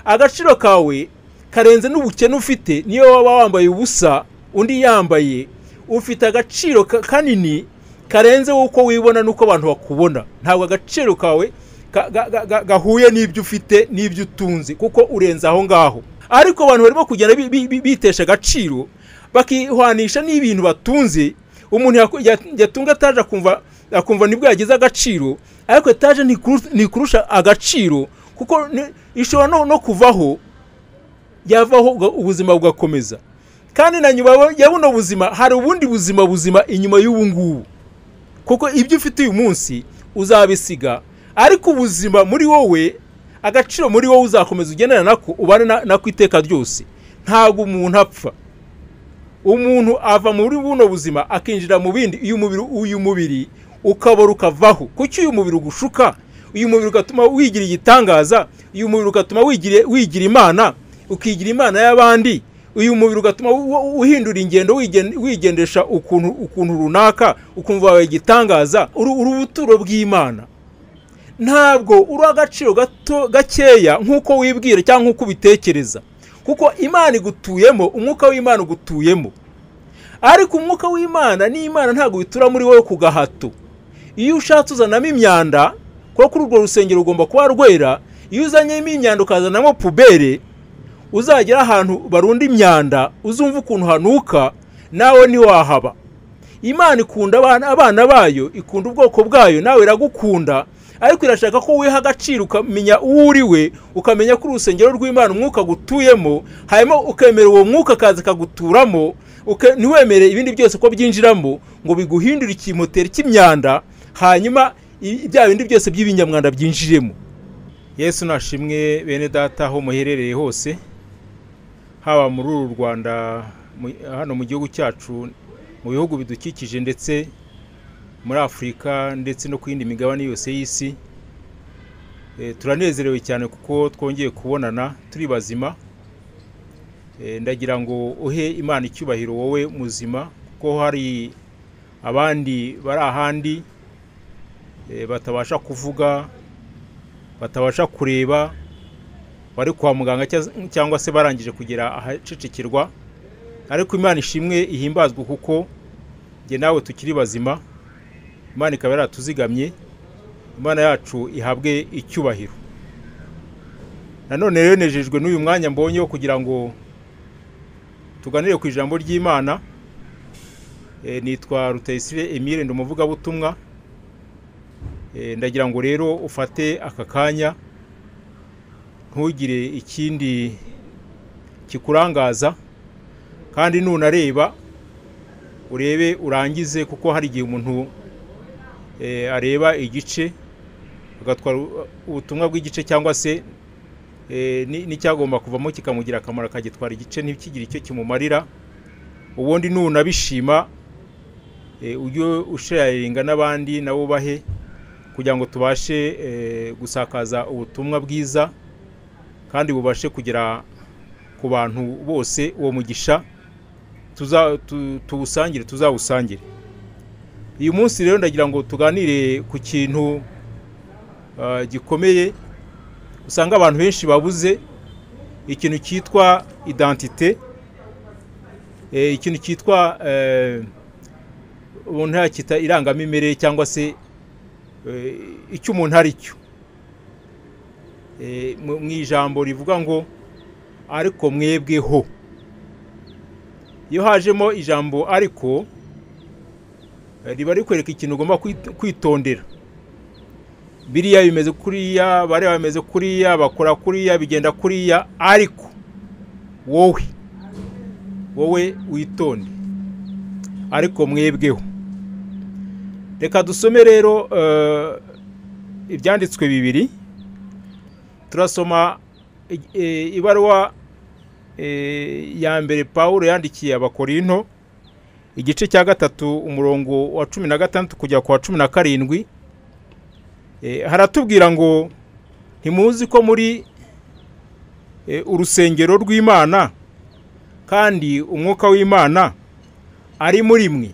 agaciro kawe karenze n'ubukene ufite niyo waba wambaye ubusa undi yambaye ufite agaciro ka- kanini karenze uko wibona n'uko abantu bakubona ntabwo agaciro kawe ka- ga- ga- ga- gahuye n'ibyo ufite n'ibyo utunze kuko urenze aho ngaho ariko abantu barimo kugenda bi- bi- bi- bitesha agaciro bakihwanisha n'ibintu batunze umuntu yaku- ya- yatunga etaje akumva akumva nibwo yagize agaciro ariko etaje ntikuru- ntikurusha agaciro kuko ni- ishobora no- no kuvaho yavaho uga- ubuzima bugakomeza kandi na nyuma ya- ya buno buzima hari ubundi buzima buzima inyuma y'ubu ngubu kuko ibyo ufite uyu munsi uzabisiga ariko ubuzima muri wowe agaciro muri wowe uzakomeza ugendana nako ubane na- nako iteka ryose ntabwo umuntu apfa umuntu ava muri buno buzima akinjira mu bindi iyo umubiri uyu mubiri ukabora ukavaho kuki uyu mubiri ugushuka uyu mubiri ugatuma wigira igitangaza uyu mubiri ugatuma wigira wigira imana ukigira imana y'abandi uyu mubiri ugatuma u- u- uhindura ingendo wigen- wigendesha ukuntu ukuntu runaka ukumva wawe igitangaza uri uri ubuturo bw'imana ntabwo uri agaciro gato gakeya nk'uko wibwira cyangwa nk'uko ubitekereza kuko imana igutuyemo umwuka w'imana ugutuyemo ariko umwuka w'imana n'imana ntabwo bitura muri wowe ku gahato iyo ushatse uzanamo imyanda kuko kuri urwo rusengero rugomba kuba rwera iyo uzanyemo imyanda ukazanamo pubere uzagera ahantu barunda imyanda uzumva ukuntu hanuka nawe ntiwahaba imana ikunda abana abana bayo ikunda ubwoko bwayo nawe iragukunda ariko irashaka ko wiha agaciro ukamenya uwo uri we ukamenya ko urusengero rw'imana umwuka gutuyemo hanyuma ukemera uwo mwuka akaza akaguturamo uke- ntiwemere ibindi byose ko byinjiramo ngo biguhindure ikimoteri cy'imyanda hanyuma i- bya bindi byose by'ibinyamwanda byinjiremo yesu nashimwe bene data aho muherereye hose haba muri uru rwanda mu- hano mu gihugu cyacu mu bihugu bidukikije ndetse muri afurika ndetse no ku yindi migabane yose y'isi Eh, turanezerewe cyane kuko twongeye kubonana turi bazima Eh, ndagira ngo uhe imana icyubahiro wowe muzima kuko hari abandi bari ahandi eh, batabasha kuvuga batabasha kureba bari kwa muganga cyaz- cyangwa se barangije kugera ahacecekirwa ariko imana ishimwe ihimbazwe kuko njye nawe tukiri bazima imana ikaba yaratuzigamye imana yacu ihabwe icyubahiro nanone rero nejejwe n'uyu mwanya mbonye wo kugira ngo tuganire ku ijambo ry'imana Eh, nitwa rutayisire emile ndi umuvugabutumwa Eh, ndagira ngo rero ufate aka kanya ntugire ikindi kikurangaza kandi nunareba urebe urangize kuko hari igihe umuntu eh, areba igice agatwara u- ubutumwa bw'igice cyangwa se eh, ni- n'icyagomba kuvamo kikamugira akamaro akagitwara igice ntikigire icyo kimumarira ubundi nunabishima eh, ujye usharinga n'abandi nabo bahe kugira ngo tubashe eh, gusakaza ubutumwa bwiza kandi bubashe kugera ku bantu bose uwo mugisha tuza- tu- tuwusangire tuzawusangire uyu munsi rero ndagira ngo tuganire ku kintu ah, gikomeye usanga abantu benshi babuze ikintu cyitwa identite eh, ikintu cyitwa eh, umuntu yacyita irangamimerere cyangwa se eh, icyo umuntu ari cyo Eh, mu mu ijambo rivuga ngo ariko mwebweho iyo hajemo ijambo ariko eh, riba rikwereka ikintu ugomba kwit- kwitondera biriya bimeze kuriya bariya bameze kuriya bakora kuriya bigenda kuriya ariko wowe wowe witonde ariko mwebweho reka dusome rero eh, ibyanditswe bibiri turasoma eh, eh, ibaruwa eh, ya mbere pawulo yandikiye abakorinto igice cya gatatu umurongo wa cumi na gatandatu kugera ku wa cumi na karindwi Eh, haratubwira ngo ntimuzi ko muri eh, urusengero rw'imana kandi umwuka w'imana ari muri mwe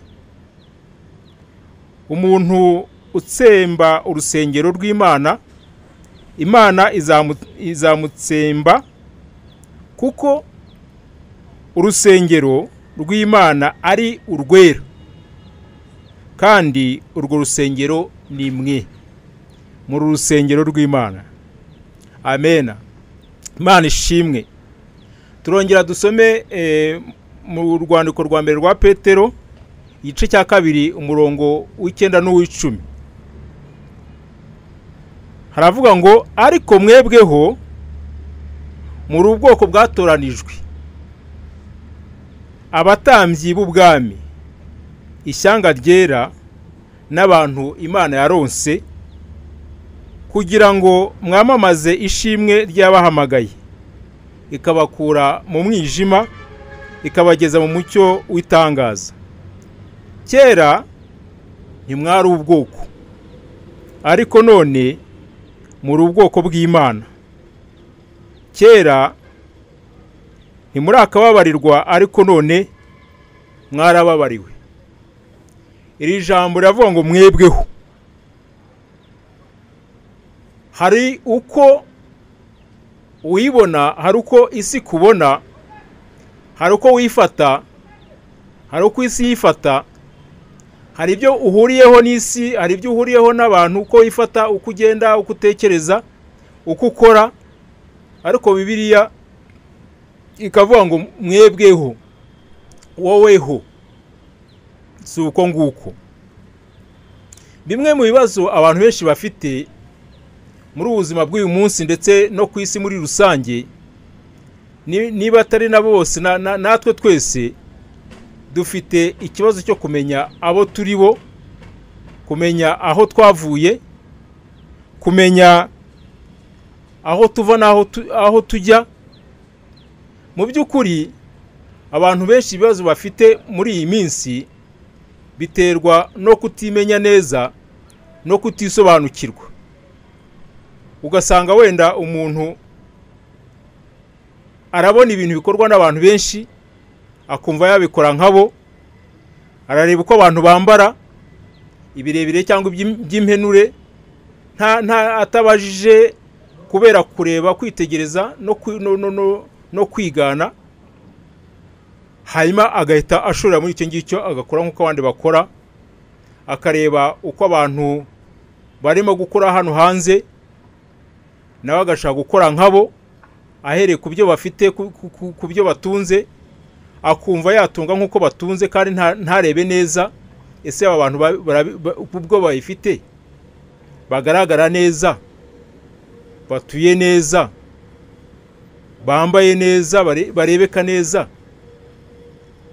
umuntu utsemba urusengero rw'imana imana izamu- izamutsemba kuko urusengero rw'imana ari urwera kandi urwo rusengero ni mwe muri rusengero rw'imana amena imana ishimwe turongera dusome eh, mu rwandiko rwa mbere rwa petero igice cya kabiri umurongo w'icyenda n'uw'icumi haravuga ngo ariko mwebweho muri ubwoko bwatoranijwe abatambyi b'ubwami ishyanga ryera n'abantu imana yaronse kugira ngo mwamamaze ishimwe ry'abahamagaye ikabakura mu mwijima ikabageza mu mucyo w'itangaza kera ntimwari ubwoko ariko none muri ubwoko bw'imana kera ntimuri akababarirwa ariko none mwarababariwe iri jambo riravuga ngo mwebweho hari uko uyibona hari uko isi kubona hari uko wifata hari uko isi yifata hari ibyo uhuriyeho n'isi hari ibyo uhuriyeho n'abantu uko wifata uko ugenda uko utekereza uko ukora ariko bibiliya ikavuga ngo mwebweho woweho si uko nguko bimwe mu bibazo abantu benshi bafite muri ubu buzima bw'uyu munsi ndetse no ku isi muri rusange niba atari na bose natwe twese dufite ikibazo cyo kumenya abo turi bo kumenya aho twavuye kumenya aho tuva n'aho aho tujya mu by'ukuri abantu benshi ibibazo bafite muri iyi minsi biterwa no kutimenya neza no kutisobanukirwa ugasanga wenda umuntu arabona ibintu bikorwa n'abantu benshi akumva yabikora nkabo arareba uko abantu bambara ibirebire cyangwa iby'impenure atabajije kubera kureba kwitegereza no kwigana hanyuma agahita ashorera muri icyo ngicyo agakora nk'uko abandi bakora akareba uko abantu barimo gukora hano hanze nawe agashaka gukora nkabo ahereye ku byo bafite ku byo batunze akumva yatunga nk'uko batunze kandi ntarebe neza ese aba bantu ubwo bayifite bagaragara neza batuye neza bambaye neza barebeka neza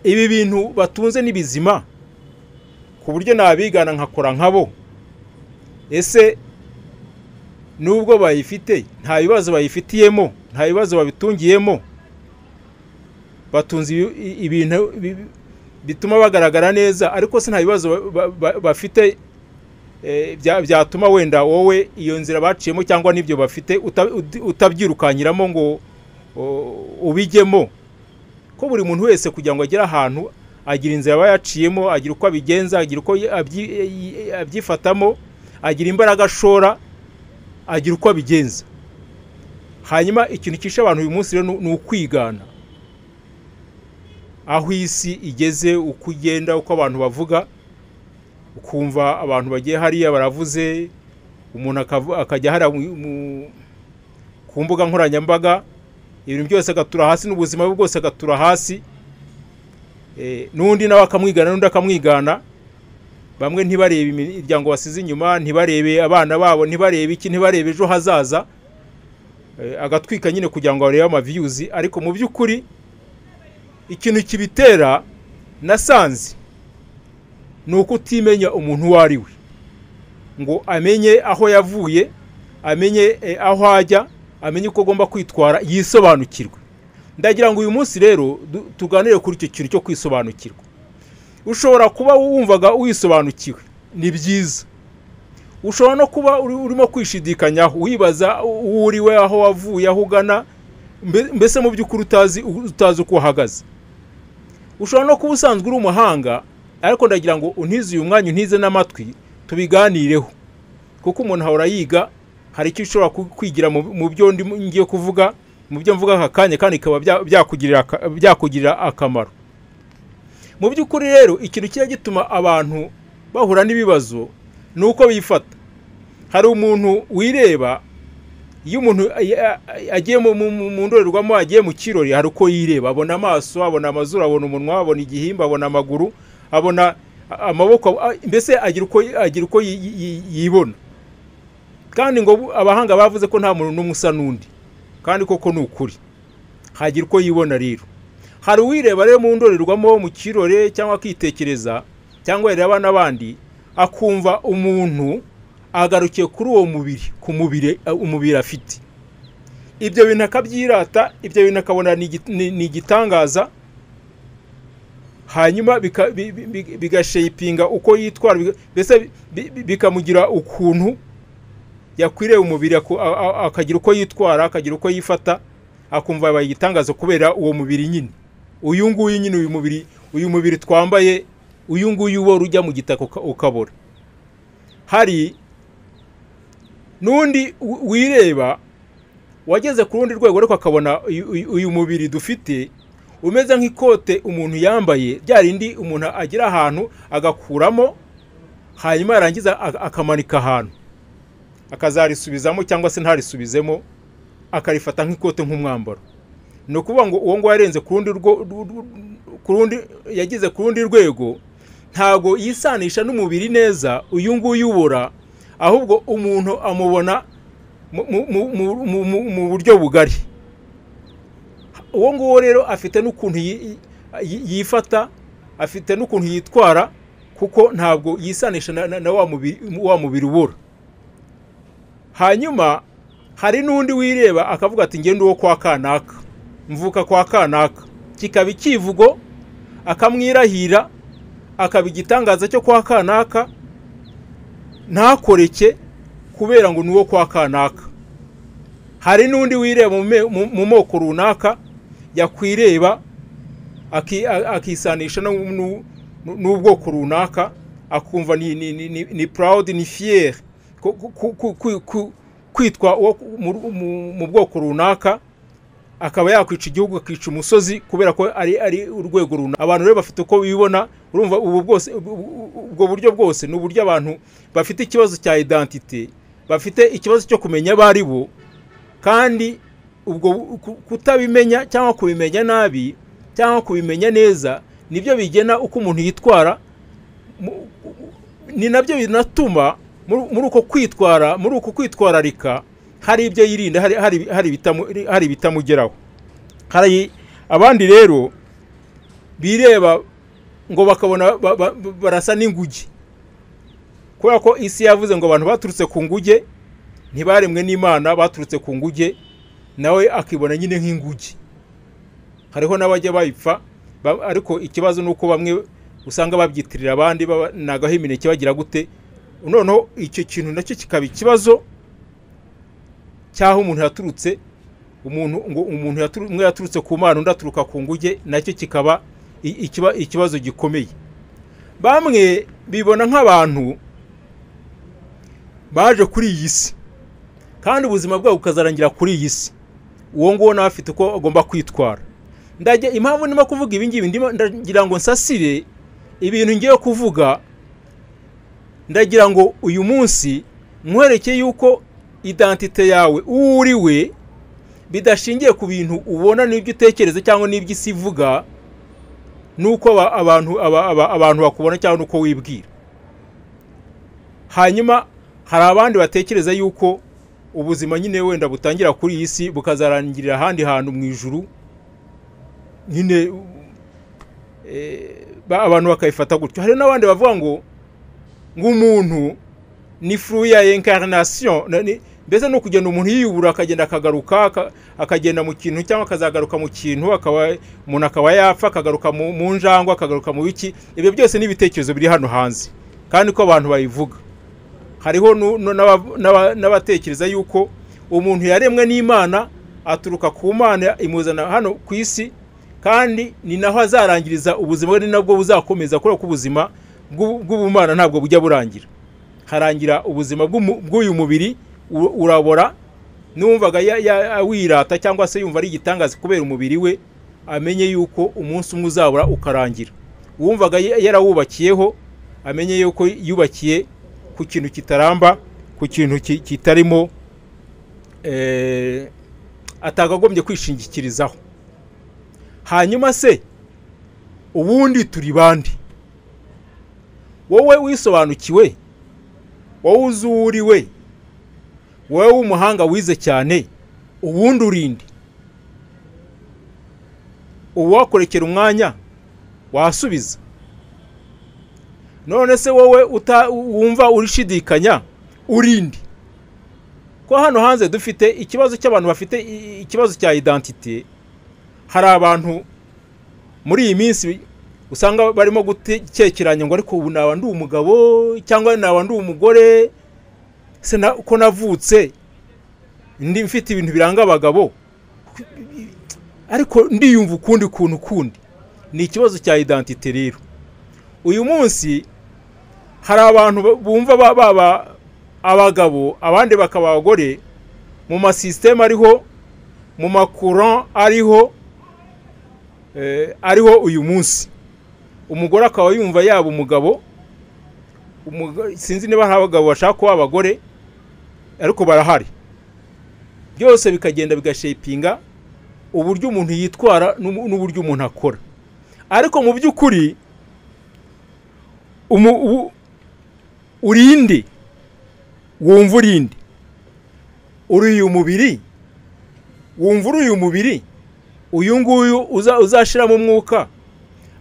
ibi bintu batunze ni bizima ku buryo nabigana nkakora nkabo ese nubwo bayifite nta bibazo bayifitiyemo nta bibazo babitungiyemo batunze ibintu bituma bagaragara neza ariko se nta bibazo bafite byatuma wenda wowe iyo nzira baciyemo cyangwa n'ibyo bafite utabyirukanyiramo ngo ubijyemo ko buri muntu wese kugira ngo agere ahantu agira inzira aba yaciyemo agira uko abigenza agira uko abyifatamo agira imbaraga ashora agira uko abigenza hanyuma ikintu cyishe abantu uyu munsi rero ni ukwigana aho isi igeze uko ugenda uko abantu bavuga ukumva abantu bagiye hariya baravuze umuntu akajya hariya ku mbuga nkoranyambaga ibintu byose agatura hasi n'ubuzima bwe bwose agatura hasi n'undi nawe akamwigana n'undi akamwigana bamwe ntibarebe imiryango basize inyuma ntibarebe abana babo ntibarebe iki ntibarebe ejo hazaza agatwika nyine kugira ngo barebe amaviyuzi ariko mu by'ukuri ikintu kibitera nasanze ni uko utimenya umuntu uwo ari we ngo amenye aho yavuye amenye aho ajya amenye uko agomba kwitwara yisobanukirwe ndagira ngo uyu munsi rero tuganire kuri icyo kintu cyo kwisobanukirwa ushobora kuba wumvaga wisobanukiwe ni byiza ushobora no kuba urimo kwishidikanyaho wibaza uwo uri we aho wavuye aho ugana mbese mu by'ukuri utazi utazi uko uhagaze ushobora no kuba usanzwe uri umuhanga ariko ndagira ngo untize uyu mwanya untize n'amatwi tubiganireho kuko umuntu ahora yiga hari icyo ushobora kwigira mu byo ngiye kuvuga mu byo mvuga aka kanya kandi bikaba bya- byakugirira aka- byakugirira akamaro mu by'ukuri rero ikintu kijya gituma abantu bahura n'ibibazo ni uko bifata hari umuntu wireba iyo umuntu a- a- agiye mu- mu mu- mu ndorerwamo agiye mu kirori hari uko yireba abona amaso abona amazuru abona umunwa abona igihimba abona amaguru abona a- amaboko a- mbese agira uko agira uko yi- yi- yi- yibona kandi ngo bu- abahanga bavuze ko nta muntu n'umwe usa n'undi kandi koko ni ukuri hagira uko yibona rero hari uwireba rero mu ndorerwamo mu kirore cyangwa akitekereza cyangwa yareba n'abandi akumva umuntu agarukiye kuri uwo mubiri ku mubiri eh, umubiri afite ibyo bintu akabyirata ibyo bintu akabona ni igi- ni ni igitangaza hanyuma bika- bi- bi- bi- bigashapinga uko yitwara biga- mbese bi- bi- bikamugira ukuntu yakwiriye umubiri aku- a- a- akagira uko yitwara akagira uko yifata akumva yabaye igitangaza kubera uwo mubiri nyine uyu nguyu nyine uyu mubiri uyu mubiri twambaye uyu nguyu wari ujya mu gitaka uka- ukabora hari n'undi wi- wireba wageze ku rundi rwego ariko akabona uyu- uyu uyu mubiri dufite umeze nk'ikote umuntu yambaye rya rindi umuntu agira ahantu agakuramo hanyuma yarangiza ak- akamanika ahantu akazarisubizamo cyangwa se ntarisubizemo akarifata nk'ikote nk'umwambaro ni ukuvuga ngo uwo nguwo yarenze ku rundi rwo- ru- ru- ku rundi yageze ku rundi rwego ntabwo yisanisha n'umubiri neza uyu nguyu ubura ahubwo umuntu amubona mu- mu- mu- mu- mu- mu- mu buryo bugari uwo nguwo rero afite n'ukuntu yi- yi- yifata afite n'ukuntu yitwara kuko ntabwo yisanisha na- na na wa mubiri- wa mubiri ubura hanyuma hari n'undi wireba akavuga ati ngende uwo kwa kanaka mvuka kwa kanaka kikaba icyivugo akamwirahira akaba igitangaza cyo kwa kanaka ntakoreke kubera ngo ni uwo kwa kanaka hari n'undi wireba mu me- mu- mu moko runaka yakwireba aki- a- akisanisha no mu- nu- nu- n'ubwoko runaka akumva ni ni ni ni, ni proud ni fier ku- ku- ku- ku- ku- kwitwa uwo mu- mu- mu bwoko runaka akaba yakwica igihugu akica umusozi kubera ko ari ari urwego runaka abantu rero bafite uko bibona urumva ubu bwose ubu- ubu- ubwo buryo bwose ni uburyo abantu bafite ikibazo cya identite bafite ikibazo cyo kumenya abo ari bo kandi ubwo ku- kutabimenya cyangwa kubimenya nabi cyangwa kubimenya neza nibyo bigena uko umuntu yitwara mu- ni nabyo binatuma muri muri uko kwitwara muri uko kwitwararika hari ibyo yirinda hari- hari hari ibitamu- hari ibitamugeraho hari abandi rero bireba ngo bakabona ba- ba- barasa n'inguge kubera ko isi yavuze ngo abantu baturutse ku nguge ntibaremwe n'imana baturutse ku nguge nawe akibona nyine nk'inguge hariho n'abajya bayipfa ba- ariko ikibazo ni uko bamwe usanga babyitirira abandi baba- nagaho imineke bagira gute noneho icyo kintu nacyo kikaba ikibazo cy'aho umuntu yaturutse umuntu ngo umuntu yaturu- umwe yaturutse ku mana undi aturuka ku nguge nacyo kikaba i- ikiba- ikibazo gikomeye bamwe bibona nk'abantu baje kuri iyi si kandi ubuzima bwabo bukazarangira kuri iyi si uwo nguwo nawe afite uko agomba kwitwara ndajya impamvu ndimo kuvuga ibi ngibi ndimo- ndagira ngo nsasire ibintu ngiye kuvuga ndagira ngo uyu munsi nkwereke yuko identite yawe uwo uri we bidashingiye ku bintu ubona n'ibyo utekereza cyangwa n'ibyo isi ivuga n'uko aba- abantu aba- aba- abantu bakubona cyangwa n'uko wibwira hanyuma hari abandi batekereza yuko ubuzima nyine wenda butangira kuri iyi si bukazarangirira ahandi hantu mu ijuru nyine eh, ba- abantu bakayifata gutyo hari n'abandi bavuga ngo nk'umuntu ni furu ya incarnation na- ni- mbese ni ukugenda umuntu yiyubura akagenda akagaruka aka- akagenda mu kintu cyangwa akazagaruka mu kintu akaba umuntu akaba yapfa akagaruka mu mu njangwa akagaruka mu biki ibyo byose ni ibitekerezo biri hano hanze kandi ko abantu babivuga hariho nu- nu- n'aba- n'aba- n'abatekereza yuko umuntu yaremwe n'imana aturuka ku mana imuzana hano ku isi kandi ni naho azarangiriza ubuzima bwe ni nabwo buzakomeza kubera ko ubuzima bw'u- bw'ubumana ntabwo bujya burangira harangira ubuzima bw'umu- bw'uyu mubiri u- urabora n'uwumvaga ya- ya- wirata cyangwa se yumva ari igitangaza kubera umubiri we amenye yuko umunsi umwe uzabura ukarangira uwumvaga ya- yarawubakiyeho amenye yuko yubakiye ku kintu kitaramba ku kintu ki- kitarimo eh, atakagombye kwishingikirizaho hanyuma se ubundi turi bande wowe wisobanukiwe wowe uzi uwo uri we wowe w'umuhanga wize cyane ubundi urinde uwakurekera umwanya wasubiza none se wowe uta- wumva urishidikanya urinde ko hano hanze dufite ikibazo cy'abantu bafite i- ikibazo cya identite hari abantu muri iyi minsi usanga barimo gutekeranya ngo ariko ubu naba ndi umugabo cyangwa naba ndi umugore se na- ko navutse ndi mfite ibintu biranga abagabo ariko ndiyumva ukundi kuntu kundi ni ikibazo cya identite rero uyu munsi hari abantu ba- bumva ba- baba abagabo abandi bakaba abagore mu masisiteme ariho mu makuran ariho eh, ariho uyu munsi umugore akaba yumva yaba umugabo umuga- sinzi niba hari abagabo bashaka kuba abagore ariko barahari byose bikagenda bigashepinga uburyo umuntu yitwara n'ubu- n'uburyo umuntu akora ariko mu by'ukuri umu- u- urinde wumva urinde uri uyu mubiri wumva uri uyu mubiri uyu nguyu uza- uzashiramo umwuka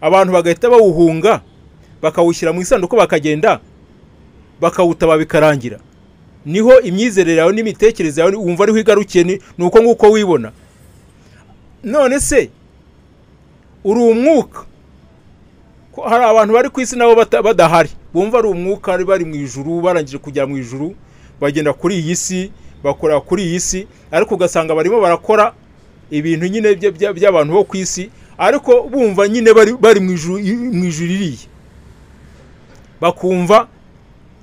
abantu bagahita bawuhunga bakawushyira mu isanduku bakagenda bakawutaba bikarangira niho imyizerere yawe n'imitekerereze yawe wumva ariho igarukiye ni ni uko nguko wibona none se uri umwuka ko hari abantu bari ku isi nabo bata- badahari bumva ari umwuka bari bari mu ijuru barangije kujya mu ijuru bagenda kuri iyi si bakora kuri iyi si ariko ugasanga barimo barakora ibintu nyine bya- bya- by'abantu bo ku isi ariko bumva nyine bari bari mu ijuru mu ijuru iriya bakumva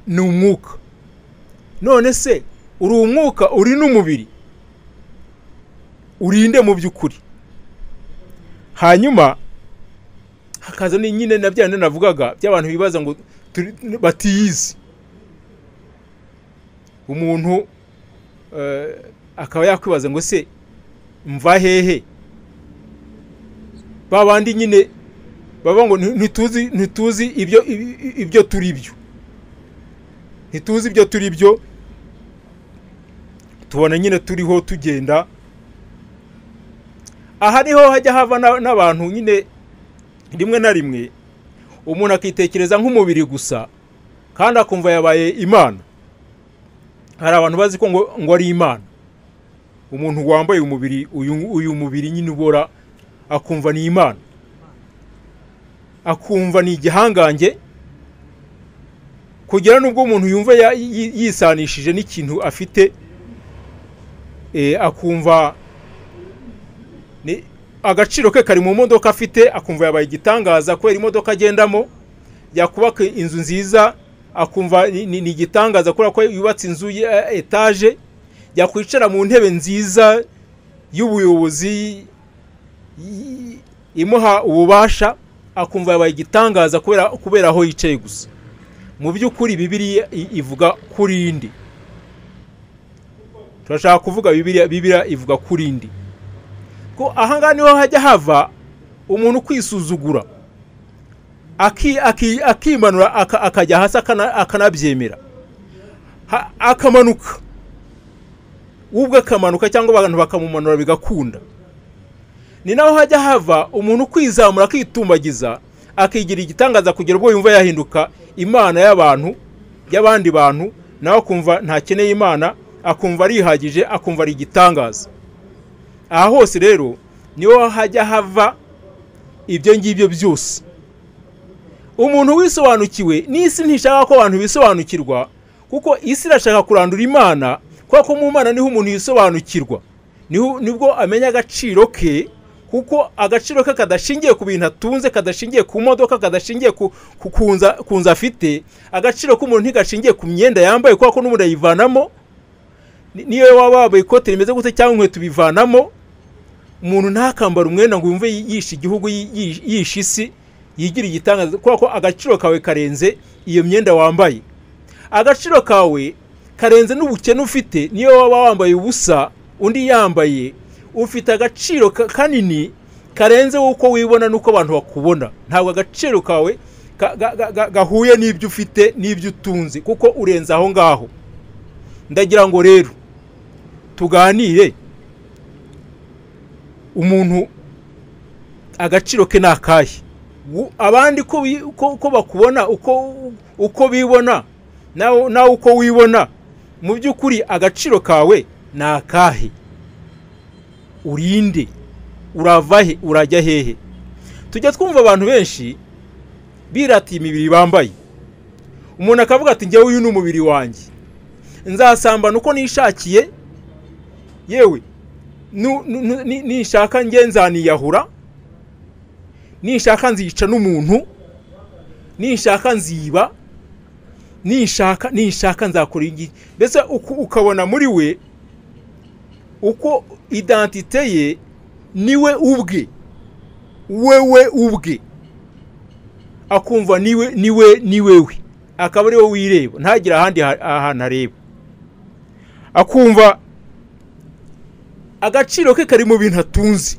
ni umwuka none se uri umwuka uri n'umubiri urinde mu by'ukuri hanyuma hakaza ni nyine na bya bindi navugaga by'abantu bibaza ngo turi- batiyizi umuntu eh, akaba yakwibaza ngo se mva hehe ba bandi nyine baba ngo "Nti- ntituzi ntituzi ibyo ibi- ibyo turi byo ntituzi ibyo turi byo tubona nyine turiho tugenda aha niho hajya hava na- n'abantu nyine rimwe na rimwe umuntu akitekereza nk'umubiri gusa kandi akumva yabaye imana hari abantu bazi ko ngo, ngo ari imana umuntu wambaye umubiri uyu, uyu mubiri nyine ubora akumva ni imana akumva ni igihangange kugera n'ubwo umuntu yumva ya- yi- yisanishije n'ikintu afite eh, akumva ni agaciro ke kari mu modoka afite akumva yabaye igitangaza kubera imodoka agendamo yakubaka inzu nziza akumva ni ni- ni igitangaza kubera ko yubatse inzu ya etaje yakwicara mu ntebe nziza y'ubuyobozi y- imuha ububasha akumva yabaye igitangaza kubera kubera aho yicaye gusa mu by'ukuri bibiriya i- ivuga kuri indi turashaka kuvuga bibiriya bibiriya ivuga kuri indi ko ahangaha niho hajya hava umuntu kwisuzugura aki- aki- akimanura aka- akajya hasi akana- akanabyemera Ha- akamanuka we ubwe akamanuka cyangwa abantu bakamumanura bigakunda ni naho hajya hava umuntu kwizamura akitumbagiza akigira igitangaza kugera ubwo yumva yahinduka imana y'abantu y'abandi bantu nawe akumva ntakeneye imana akumva arihagije akumva ari igitangaza aha hose rero niho hajya hava ibyo ngibyo byose umuntu wisobanukiwe n'isi ntishaka ko abantu bisobanukirwa kuko isi irashaka kurandura imana kubera ko mu mana niho umuntu yisobanukirwa niho- nibwo amenya agaciro ke kuko agaciro ke kadashingiye ku bintu atunze kadashingiye ku modoka kadashingiye ku, ku, ku, nzu- ku nzu afite agaciro k'umuntu ntigashingiye ku myenda yambaye kubera ko n'umuntu ayivanamo Ni- niyo waba wambaye ikote rimeze gute cyangwa inkweto bivanamo umuntu ntakambara umwenda ngo yumve yishe igihugu yi- yi- yishe isi yigira igitangaza kubera ko agaciro kawe karenze iyo myenda wambaye agaciro kawe karenze n'ubukene ufite niyo waba wambaye ubusa undi yambaye ufite agaciro ka- kanini karenze uko wibona n'uko abantu bakubona ntabwo agaciro kawe ka- ga- ga- ga- gahuye n'ibyo ufite n'ibyo utunze kuko urenze aho ngaho ndagira ngo rero tuganire umuntu agaciro ke ni akahe Wu- abandi ko bi- ko- ko bakubona uko uko bibona nawe nawe uko wibona mu by'ukuri agaciro kawe ni akahe urinde urava he urajya hehe tujya twumva abantu benshi biratiye imibiri bambaye umuntu akavuga ati njyewe uyu ni umubiri wanjye nzasambana uko nishakiye yewe nu- nu- nu- ni- ninshaka njye nzaniyahura ninshaka nzica n'umuntu ninshaka nziba ninshaka ninshaka nzakora iki mbese uku- ukabona muri we uko identite ye niwe ubwe wewe ubwe akumva niwe niwe ni wewe akaba ari wowe wireba ntagire ahandi ha- ahantu areba akumva agaciro ke kari mu bintu atunze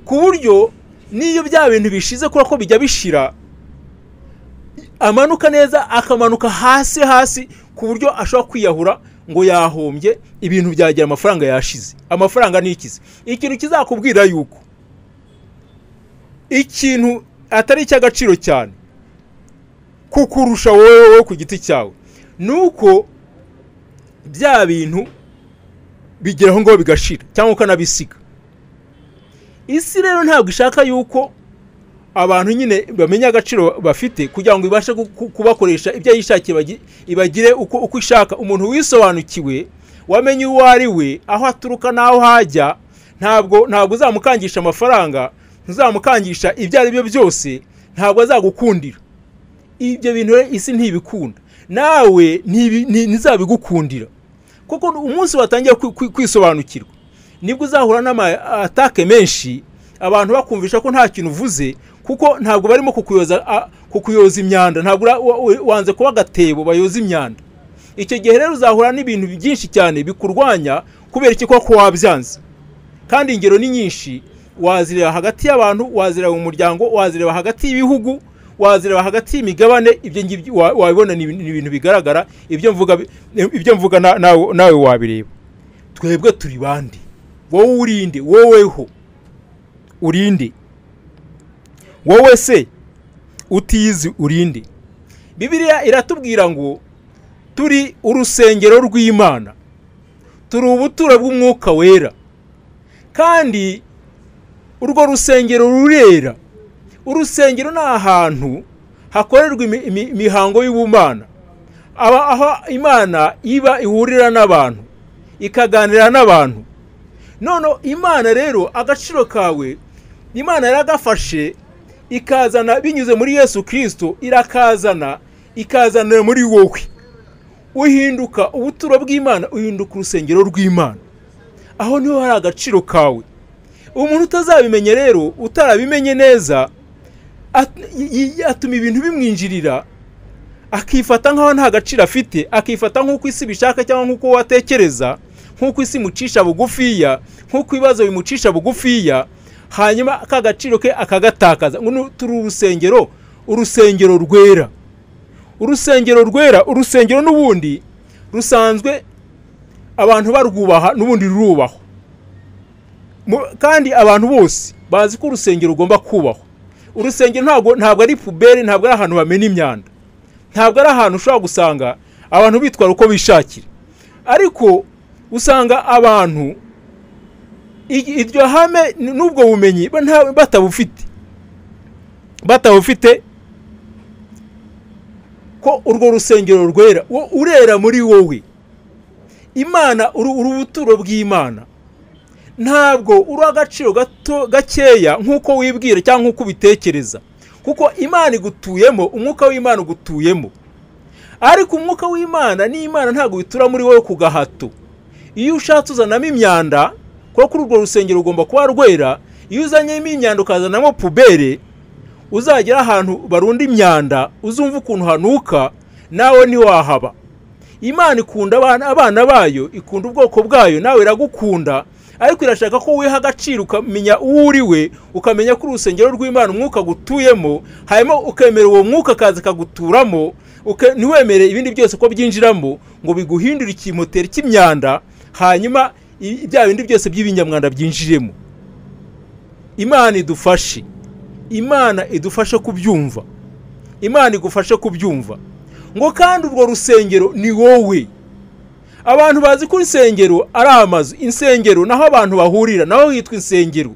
ku buryo n'iyo bya bintu bishize kubera ko bijya bishira amanuka neza akamanuka hasi hasi ku buryo ashobora kwiyahura ngo yahombye ibintu byagira amafaranga yashize amafaranga ni ikizi ikintu kizakubwira yuko ikintu atari icy'agaciro cyane kukurusha wowe wowe ku giti cyawe ni uko bya bintu bigeraho ngo bigashira cyangwa ukanabisiga isi rero ntabwo ishaka yuko abantu nyine bamenya agaciro bafite kugira ngo ibashe ku- ku- kubakoresha ibyo yishakiye bagi- ibagire uko uko ishaka umuntu wisobanukiwe wamenye uwo ari we aho aturuka n'aho hajya ntabwo ntabwo uzamukangisha amafaranga ntuzamukangisha ibyo ari byo byose ntabwo azagukundira ibyo bintu rero isi ntibikunda nawe ntibi- nti- ntizabigukundira kuko umunsi watangiye kwi- kwi- kwisobanukirwa nibwo uzahura n'amatake menshi abantu bakumvisha ko nta kintu uvuze kuko ntabwo barimo kukuyoza a- kukuyoza imyanda ntabwo ura- wa- wa- wanze kuba agatebo bayoza imyanda icyo gihe rero uzahura n'ibintu byinshi cyane bikurwanya kubera iki koko wabyanze kandi ingero ni nyinshi wazireba hagati y'abantu wazireba mu muryango wazireba hagati y'ibihugu wazireba hagati y'imigabane ibyo ngibyo wa- wabibona ni ibintu- ni ibintu bigaragara ibyo mvuga bi- ibyo mvuga na- nawe nawe wabireba twebwe turi bande wowe urinde woweho urinde wowe se utizi urinde bibiliya iratubwira ngo turi urusengero rw'imana turi ubuturo bw'umwuka wera kandi urwo rusengero rurera urusengero ni ahantu hakorerwa imi- imi- imihango y'ubumana aba aho imana iba ihurira n'abantu ikaganira n'abantu none imana rero agaciro kawe imana yaragafashe ikazana binyuze muri yesu kirisito irakazana ikazanira muri wowe uhinduka ubuturo bw'imana uhinduka urusengero rw'imana aho niho hari agaciro kawe umuntu utazabimenya rero utarabimenye neza at- yi- yi- atuma ibintu bimwinjirira akifata nk'aho nta gaciro afite akifata nk'uko isi bishaka cyangwa nk'uko watekereza nk'uko isi imucisha bugufiya nk'uko ibibazo bimucisha bugufiya hanyuma ka gaciro ke akagatakaza ngo nu- turi urusengero urusengero rwera urusengero rwera urusengero n'ubundi rusanzwe abantu barwubaha n'ubundi rurubahwa Mu- kandi abantu bose bazi ko urusengero rugomba kubahwa urusengero ntabwo ntabwo ari puberi ntabwo ari ahantu bamena imyanda ntabwo ari ahantu ushobora gusanga abantu bitwara uko bishakira ariko usanga abantu i- iryo hame n- n'ubwo bumenyi ba- nta- batabufite batabufite ko urwo rusengero rwera wo- urera muri wowe imana uri uri ubuturo bw'imana ntabwo uri agaciro gato gakeya nk'uko wibwira cyangwa nk'uko ubitekereza kuko imana igutuyemo umwuka w'imana ugutuyemo ariko umwuka w'imana n'imana ntabwo bitura muri wowe ku gahato iyo ushatse uzanamo imyanda kuko kuri urwo rusengero ugomba kuba rwera iyo uzanyemo imyanda ukazanamo pubere uzagera ahantu barunda imyanda uzumva ukuntu hanuka nawe ntiwahaba imana ikunda abana abana bayo ikunda ubwoko bwayo nawe iragukunda ariko irashaka ko wiha agaciro ukamenya uwo uri we ukamenya ko urusengero rw'imana umwuka gutuyemo hanyuma ukemera uwo mwuka akaza akaguturamo uke- ntiwemere ibindi byose ko byinjiramo ngo biguhindure ikimoteri cy'imyanda hanyuma i- bya bindi byose by'ibinyamwanda byinjiremo imana idufashe imana idufashe kubyumva imana igufashe kubyumva ngo kandi urwo rusengero ni wowe abantu bazi ko insengero ari amazu insengero naho abantu bahurira naho hitwa insengero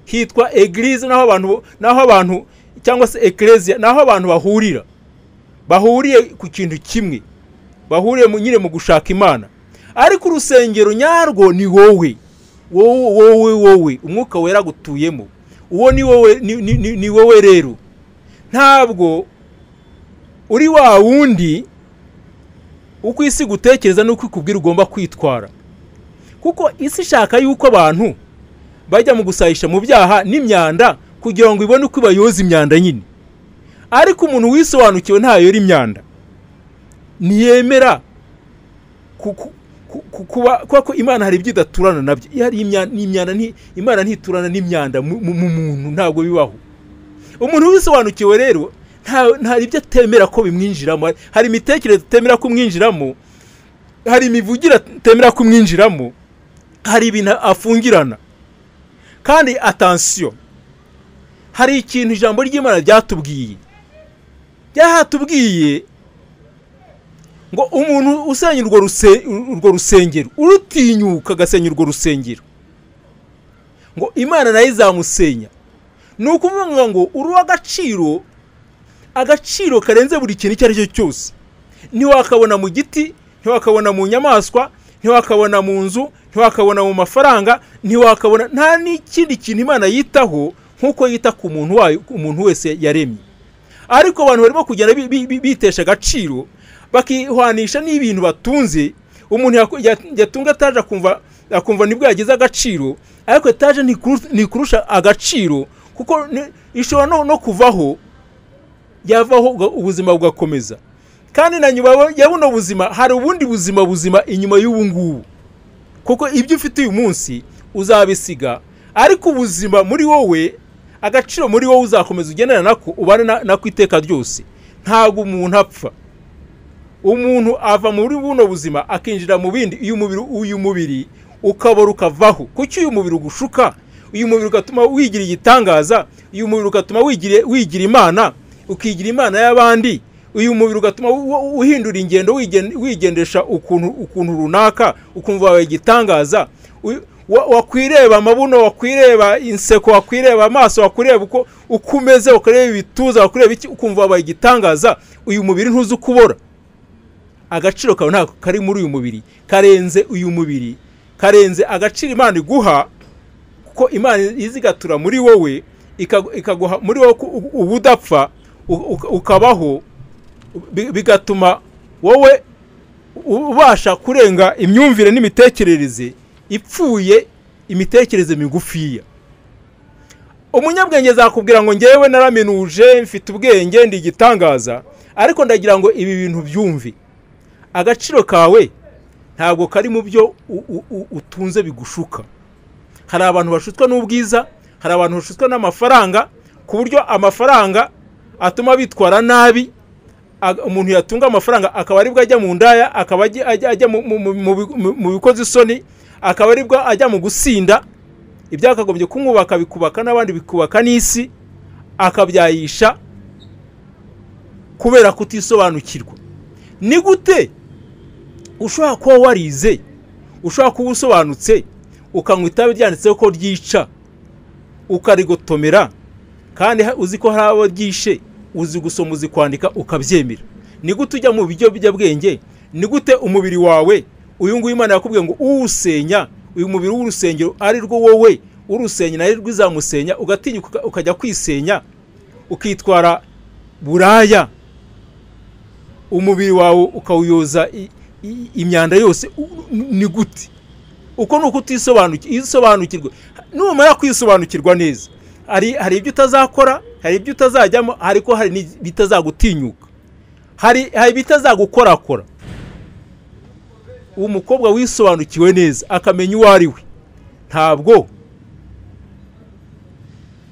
hitwa egirize naho abantu naho abantu cyangwa se ekereziya naho abantu bahurira bahuriye ku kintu kimwe bahuriye mu- nyine mu gushaka imana ariko urusengero nyarwo ni wowe wowe wowe wowe umwuka wera gutuyemo uwo ni wowe ni, ni, ni, ni wowe rero ntabwo uri wa wundi uko isi gutekereza n'uko ikubwira ugomba kwitwara kuko isi ishaka yuko abantu bajya mu gusahisha mu byaha n'imyanda kugira ngo ibone uko bayoza imyanda nyine ariko umuntu wisobanukiwe ntayora imyanda ntiyemera ku- ku- ku- ku- kuba kuba ko imana hari ibyo idaturana nabyo iyo hari imya- n'imyanda nti- imana ntiturana n'imyanda mu mu- mu muntu ntabwo bibaho umuntu wisobanukiwe rero nta nta ibyo atemera ko bimwinjiramo Hari- hari imitekerereze atemera kumwinjiramo hari imivugire atemera kumwinjiramo hari ibintu afungirana kandi atansiyo hari ikintu ijambo ry'imana ryatubwiye ryahatubwiye ngo umuntu usenya urwo ruse- urwo rusengero urutinyuka agasenya urwo rusengero ngo imana nayo izamusenya ni ukuvuga ngo uruha agaciro agaciro karenze buri kintu icyo ari cyo cyose ntiwakabona mu giti ntiwakabona mu nyamaswa ntiwakabona mu nzu ntiwakabona mu mafaranga ntiwakabona nta n'ikindi kintu imana yitaho nk'uko yita ku muntu wayo umuntu wese yaremye ariko abantu barimo kugenda bi- bi- bi- bitesha agaciro bakihwanisha n'ibintu batunze umuntu yaku- ya- yatunga etaje akumva akumva nibwo yagize agaciro ariko etaje ntikuru- ntikurusha agaciro kuko ni- ishobora no- no kuvaho yavaho uga- ubuzima bugakomeza kandi na nyuma ya- ya buno buzima hari ubundi buzima buzima inyuma y'ubu ngubu kuko ibyo ufite uyu munsi uzabisiga ariko ubuzima muri wowe agaciro muri wowe uzakomeza ugendana nako ubane na- nako iteka ryose ntabwo umuntu apfa umuntu ava muri buno buzima akinjira mu bindi iyo umubiri uyu mubiri ukabora ukavaho kuki uyu mubiri ugushuka uyu mubiri ugatuma wigira igitangaza uyu mubiri ugatuma wigira wigira imana ukigira imana y'abandi uyu mubiri ugatuma u- u- uhindura ingendo wigen- wigendesha ukuntu ukuntu runaka ukumva wawe igitangaza Uyu- wa- wakwireba amabuno wakwireba inseko wakwireba amaso wakureba uko uko umeze ukareba ibituza wakureba iki ukumva wabaye igitangaza uyu mubiri ntuzi uko ubora agaciro kawe ntabwo kari muri uyu mubiri karenze uyu mubiri karenze agaciro imana iguha kuko imana izigatura muri wowe ikagu- ikaguha muri wowe ku- u- ubudapfa u- u- ukabaho bi- bigatuma wowe u- ubasha kurenga imyumvire n'imitekerereze ipfuye imitekerereze migufiya umunyabwenge azakubwira ngo ngewe naraminuje mfite ubwenge ndi igitangaza ariko ndagira ngo ibi bintu byumve agaciro kawe ntabwo kari mu byo u- u- u- utunze bigushuka hari abantu bashutwa n'ubwiza hari abantu bashutwa n'amafaranga ku buryo amafaranga atuma bitwara nabi Aga- umuntu yatunga amafaranga akaba aribwo ajya mu ndaya akaba ajya- ajya ajya mu- mu- mu- mu bi- mu- mu bikoze isoni akaba aribwo ajya mu gusinda ibyakagombye kumwubaka bikubaka n'abandi bikubaka n'isi akabyayisha kubera kutisobanukirwa ni gute ushobora kuba warize ushobora kuba usobanutse ukanywa itabi ryanditseho ko ryica ukarigotomera kandi ha- uzi ko hari abo ryishe uzi gusoma uzi kwandika ukabyemera ni gute ujya mu biyobyabwenge ni gute umubiri wawe uyu nguyu imana yakubwiye ngo uwusenya uyu mubiri w'urusengero ari rwo wowe urusenya nawe rwizamusenya ugatinyuka uka- ukajya kwisenya ukitwara buraya umubiri wawe ukawuyoza i- i- imyanda yose u- ni gute uko ni uko utisobanukirwa isobanukirwa numara kwisobanukirwa neza hari hari ibyo utazakora hari ibyo utazajyamo ariko hari n'ibitazagutinyuka hari hari ibitazagukorakora umukobwa wisobanukiwe neza akamenya uwo ari we ntabwo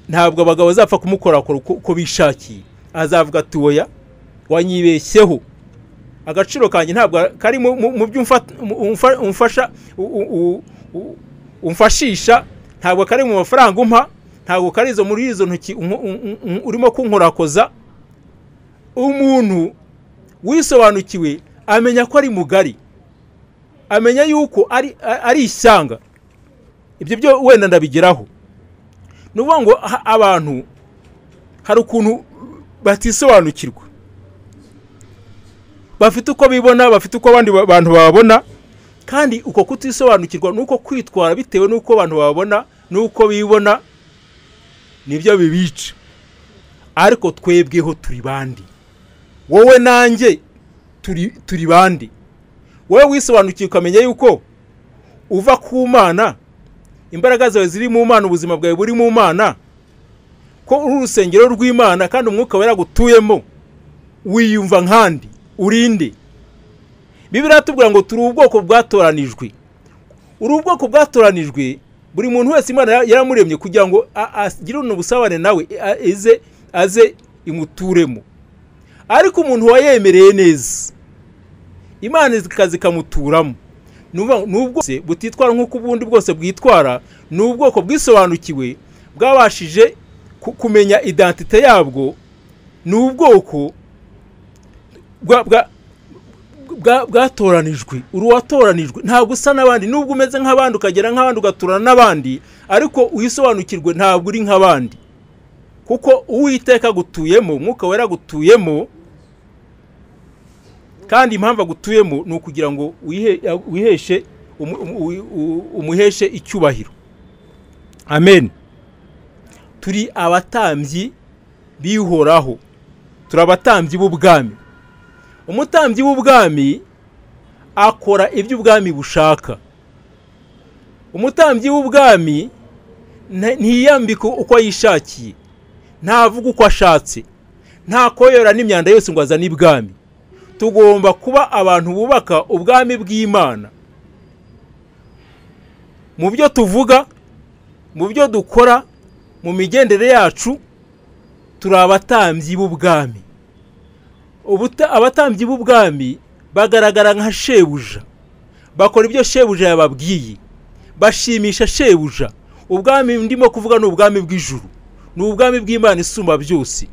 ntabwo abagabo bazapfa kumukorakora uko uko bishakiye azavuga ati oya wanyibeshyeho agaciro kanjye ntabwo kari mu- mu mu byo umfa- mu- umfa- umfasha u- u- u- umfashisha ntabwo kari mu mafaranga umpa ntabwo kari izo muri izo ntoki unko- un- un- urimo kunkorakoza umuntu wisobanukiwe amenya ko ari mugari amenya yuko ari a- ari ishyanga ibyo byo wenda ndabigeraho ni ukuvuga ngo ha- abantu hari ukuntu batisobanukirwa bafite uko bibona bafite uko abandi ba- bantu bababona kandi uko kutisobanukirwa ni uko kwitwara bitewe n'uko abantu bababona n'uko bibona nibyo bibica ariko twebweho turi bandi wowe nanjye turi turi bandi wowe wisobanukiye ukamenya yuko uva ku mana imbaraga zawe ziri mu mana ubuzima bwawe buri mu mana ko uri urusengero rw'imana kandi umwuka wawe yaragutuyemo wiyumva nkandi urinde bibiri iratubwira ngo turi ubwoko bwatoranijwe uri ubwoko bwatoranijwe buri muntu wese imana ya- yaramuremye kugira ngo a- agirane ubusabane nawe a- aze aze imuturemo ariko umuntu wayemereye neza imana ikaza ikamuturamo ni ukuvuga ngo ni ubwo bwose butitwara nk'uko ubundi bwose bwitwara ni ubwoko bwisobanukiwe bwabashije ku- kumenya identite yabwo ni ubwoko bwa- bwa- bwa- bwatoranijwe uri uwatoranijwe ntabwo usa n'abandi nubwo umeze nk'abandi ukagera nk'abandi ugaturana n'abandi ariko uyisobanukirwe ntabwo uri nk'abandi kuko uwiteka agutuyemo umwuka wera agutuyemo kandi impamvu agutuyemo ni ukugira ngo wihe- wiheshe umu- umu- u- umuheshe icyubahiro amen turi abatambyi bihoraho turi abatambyi b'ubwami umutambyi w'ubwami akora ibyo ubwami bushaka umutambyi w'ubwami nta- ntiyambika uko yishakiye ntavuga uko ashatse ntakoyora n'imyanda yose ngo azane ibwami tugomba kuba abantu bubaka ubwami bw'imana mu byo tuvuga mu byo dukora mu migendere yacu turi abatambyi b'ubwami Ubuta- abatambyi b'ubwami bagaragara nka shebuja bakora ibyo shebuja yababwiye bashimisha shebuja ubwami ndimo kuvuga ni ubwami bw'ijuru ni ubwami bw'imana isumba byose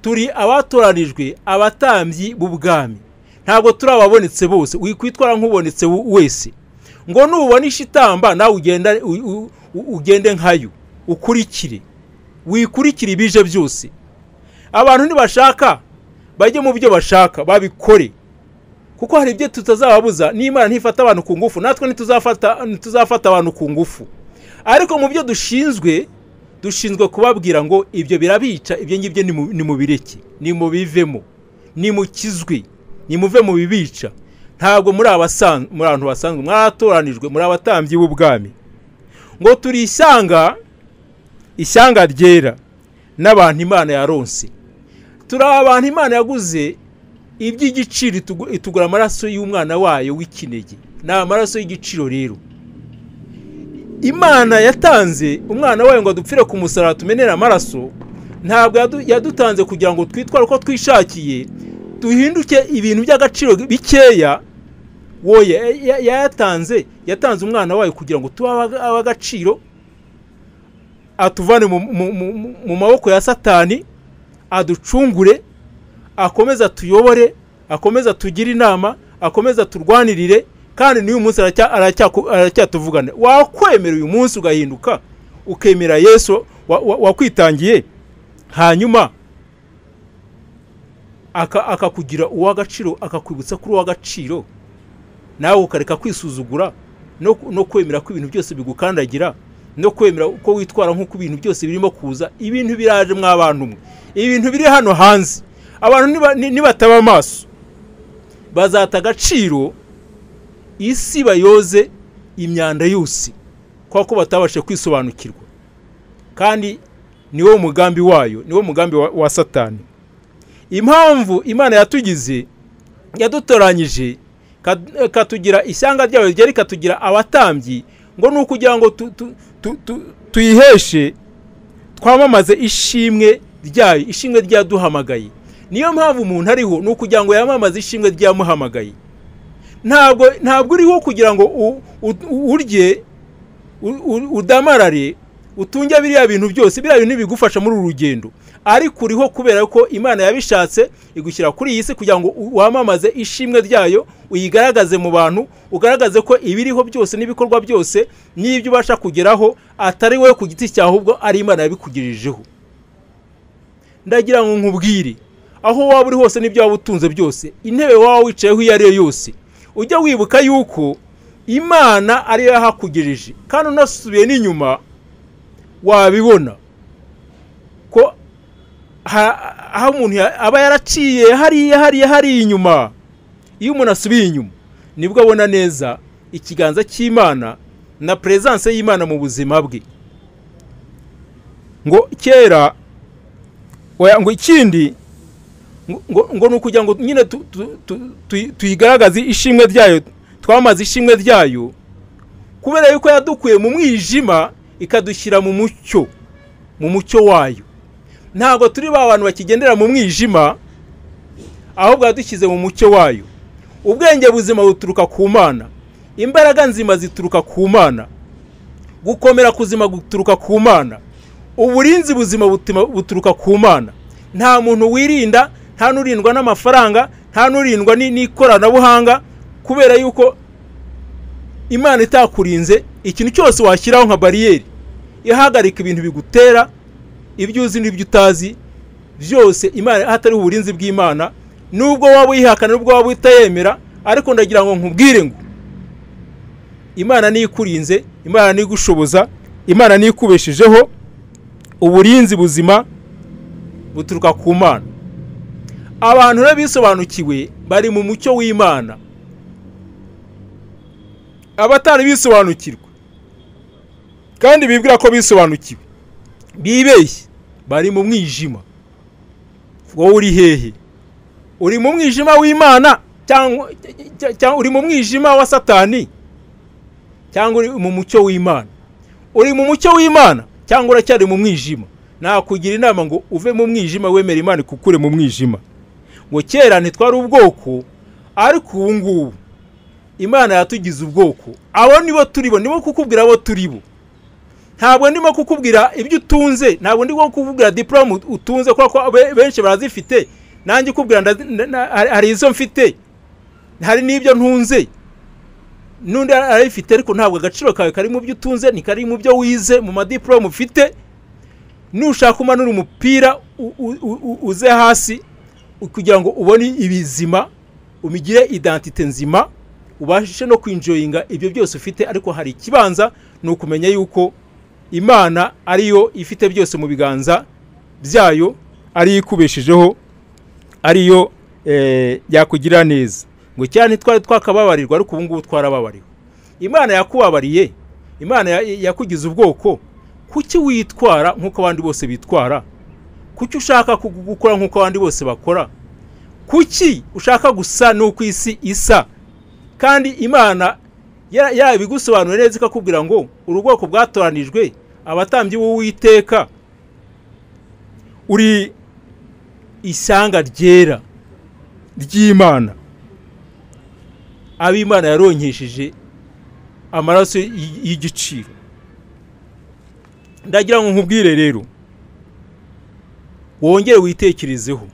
turi abatoranijwe abatambyi b'ubwami ntabwo turi ababonetse bose wikwitwara nk'ubonetse w- wese ngo nubona ishitamba nawe ugenda u- u- u- ugende nkayo ukurikire wikurikire ibije byose abantu ntibashaka bajye mu byo bashaka babikore kuko hari ibyo tutazababuza n'imana ntifata abantu ku ngufu natwe ntituzafata ntituzafata abantu ku ngufu ariko mu byo dushinzwe dushinzwe kubabwira ngo ibyo birabica ibyo ngibyo nimu- nimubireke nimubivemo nimukizwe nimuve mu bibica ntabwo muri abasan- muri abantu basanzwe mwatoranijwe muri abatambyi b'ubwami ngo turi ishyanga ishyanga ryera n'abantu imana yaronse turi abantu imana yaguze iby'igiciro itugu- itugura amaraso y'umwana wayo w'ikinege ni amaraso y'igiciro rero imana yatanze umwana wayo ngo adupfire ku musaraba tumenere amaraso ntabwo yadu- yadutanze kugira ngo twitware uko twishakiye duhinduke ibintu by'agaciro bikeya woye ya- yayatanze yatanze umwana wayo kugira ngo tube aba- ab'agaciro atuvane mu- mu- mu- mu maboko ya satani aducungure akomeze atuyobore akomeze atugire inama akomeze aturwanirire kandi n'uyu munsi aracya- aracyaku- aracyatuvugana wakwemera uyu munsi ugahinduka ukemera yesu wa- wa- wakwitangiye hanyuma aka- akakugira uw'agaciro akakwibutsa kuri uw'agaciro nawe ukareka kwisuzugura no, ku- no kwemera ko ibintu byose bigukandagira no kwemera uko witwara nk'uko ibintu byose birimo kuza ibintu biraje mw'abantu mwe ibintu biri hano hanze abantu niba- ni- nibataba amaso bazata agaciro isi bayoze imyanda yose kubera ko batabashije kwisobanukirwa kandi niwo mugambi wayo niwo mugambi wa- wa satani impamvu imana yatugize yadutoranyije ika- ikatugira ishyanga ryayo ryari ikatugira abatambyi ngo ni ukugira ngo tu- tu- tu- tu- tuyiheshe twamamaze ishimwe ryayo ishimwe ryaduhamagaye niyo mpamvu umuntu ariho ni ukugira ngo yamamaze ishimwe ryamuhamagaye ntabwo ntabwo uriho kugira ngo u- u- urye u- u- udamarare utunge biriya bintu byose biriya bintu bigufasha muri uru rugendo ariko uriho kubera ko imana yabishatse igushyira kuri iyi si kugira ngo u- wamamaze ishimwe ryayo uyigaragaze mu bantu ugaragaze ko ibiriho byose n'ibikorwa byose n'ibyo ubasha kugeraho atari wowe ku giti cyawe ahubwo ari imana yabikugirijeho ndagira ngo nkubwire aho waba uri hose n'ibyo waba utunze byose intebe waba wicayeho iyo ari yo yose ujya wibuka yuko imana ariyo yahakugirije kandi unasubiye n'inyuma wabibona ko ha- aho umuntu ya- aba yaraciye hariya hariya hariya inyuma iyo umuntu asubiye inyuma nibwo abona neza ikiganza cy'imana na perezanse y'imana mu buzima bwe ngo kera oya ngo ikindi ngo- ngo ngo ni ukugira ngo nyine tu- tu- tu- tu- tuyigaragaze ishimwe ryayo twamaze ishimwe ryayo kubera yuko yadukuye mu mwijima ikadushyira mu mucyo mu mucyo wayo ntabwo turi ba bantu bakigendera mu mwijima ahubwo yadushyize mu mucyo wayo ubwenge buzima buturuka ku mana imbaraga nzima zituruka ku mana gukomera kuzima guturuka ku mana uburinzi buzima butuma- buturuka ku mana nta muntu wirinda nta n'urindwa n'amafaranga nta n'urindwa ni- n'ikoranabuhanga kubera yuko imana itakurinze ikintu cyose washyiraho nka bariyeri ihagarika ibintu bigutera ibyo uzi n'ibyo utazi byose imana hatari uburinzi bw'imana nubwo waba uyihakana nubwo waba utayemera ariko ndagira ngo nkubwire ngo imana niyo ikurinze imana niyo igushoboza imana niyo ikubeshejeho uburinzi buzima buturuka ku mana abantu rero bisobanukiwe bari mu mucyo w'imana abatari bisobanukirwa kandi bibwira ko bisobanukiwe bibeshye bari mu mwijima wowe uri hehe uri mu mwijima w'imana cyangwa cy- cy- uri mu mwijima wa satani cyangwa uri mu mucyo w'imana uri mu mucyo w'imana cyangwa uracyari mu mwijima nakugira inama ngo uve mu mwijima wemere imana ikukure mu mwijima ngo kera ntitwari ubwoko ariko ubu ngubu imana yatugize ubwoko abo nibo turibo nibo kukubwira abo turibo ntabwo ndimo kukubwira ibyo utunze ntabwo ndimo kukubwira diporome utunze kubera ko be- benshi barazifite nanjye ukubwira ndazi- na- na- hari- hari izo mfite hari n'ibyo ntunze n'undi arabifite ariko ntabwo agaciro kawe kari mu byo utunze ni kari mu byo wize mu madiporome ufite nushaka umanura umupira u- u- u- uze hasi kugira ngo ubone ibizima umigire identite nzima ubashe no kwinjoyinga ibyo byose ufite ariko hari ikibanza ni ukumenya yuko imana ariyo ifite byose mu biganza byayo ariyo ikubeshejeho ariyo eh, yakugirira neza ngo cyane ntitwari twakababarirwa ariko ubu ngubu twarababariwe imana yakubabariye imana ya- yakugize ubwoko kuki witwara nk'uko abandi bose bitwara kuki ushaka ku- gukora nk'uko abandi bose bakora kuki ushaka gusa n'uko isi isa kandi imana ya- yabigusobanurira neza ikakubwira ngo uru bwoko bwatoranijwe abatambyi b'uwiteka uri ishyanga ryera ry'imana abo imana yaronkesheje amaraso y- y'igiciro ndagira ngo nkubwire rero wongere witekerezeho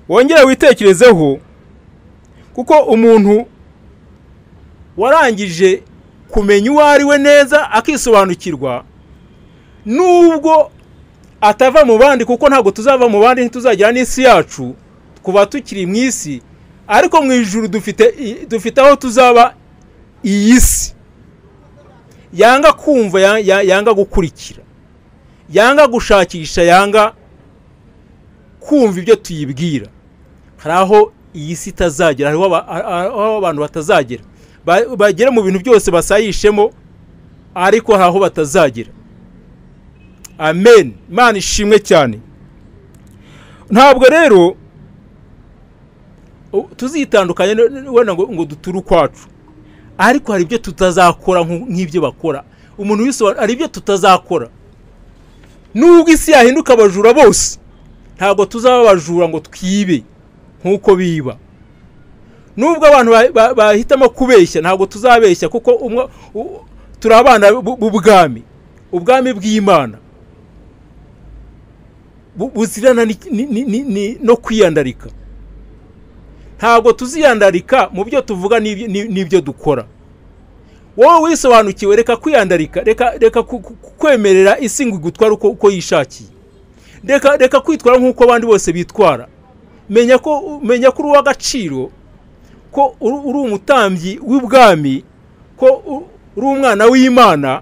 wongere witekerezeho kuko umuntu warangije kumenya uwo ari we neza akisobanukirwa nubwo atava mu bandi kuko ntabwo tuzava mu bandi ntituzagera n'isi yacu kuva tukiri mu isi ariko mu ijuru dufite i- dufite aho tuzaba iyi si yanga kumva ya- ya- yanga gukurikira yanga gushakisha yanga kumva ibyo tuyibwira hari aho iyi si itazagera hariho aba- a- aho abantu batazagera Ba- bagera mu bintu byose basayishemo ariko hari aho batazagera amen imana ishimwe cyane ntabwo rero u- tuzitandukanye n- n- wenda ngo ngo duture ukwacu ariko hari ibyo tutazakora nku- nk'ibyo bakora umuntu wisobanura hari ibyo tutazakora nubwo isi yahinduka abajura bose ntabwo tuzaba abajura ngo twibe nk'uko biba nubwo abantu ba- ba- bahitamo kubeshya ntabwo tuzabeshya kuko umwe- u- turi abana bu- b'ubwami ubwami bw'imana bu- buzirana ni- ni- ni- ni- ni- no kwiyandarika ntabwo tuziyandarika mu byo tuvuga n'ibyo- n'i- n'ibyo dukora wowe wisobanukiwe reka kwiyandarika reka reka ku- ku- ku- kwemerera isi ngo igutware uko uko yishakiye reka reka kwitwara nk'uko abandi bose bitwara menya ko menya ko uri uw'agaciro ko uri uri umutambyi w'ubwami ko u- uri umwana w'imana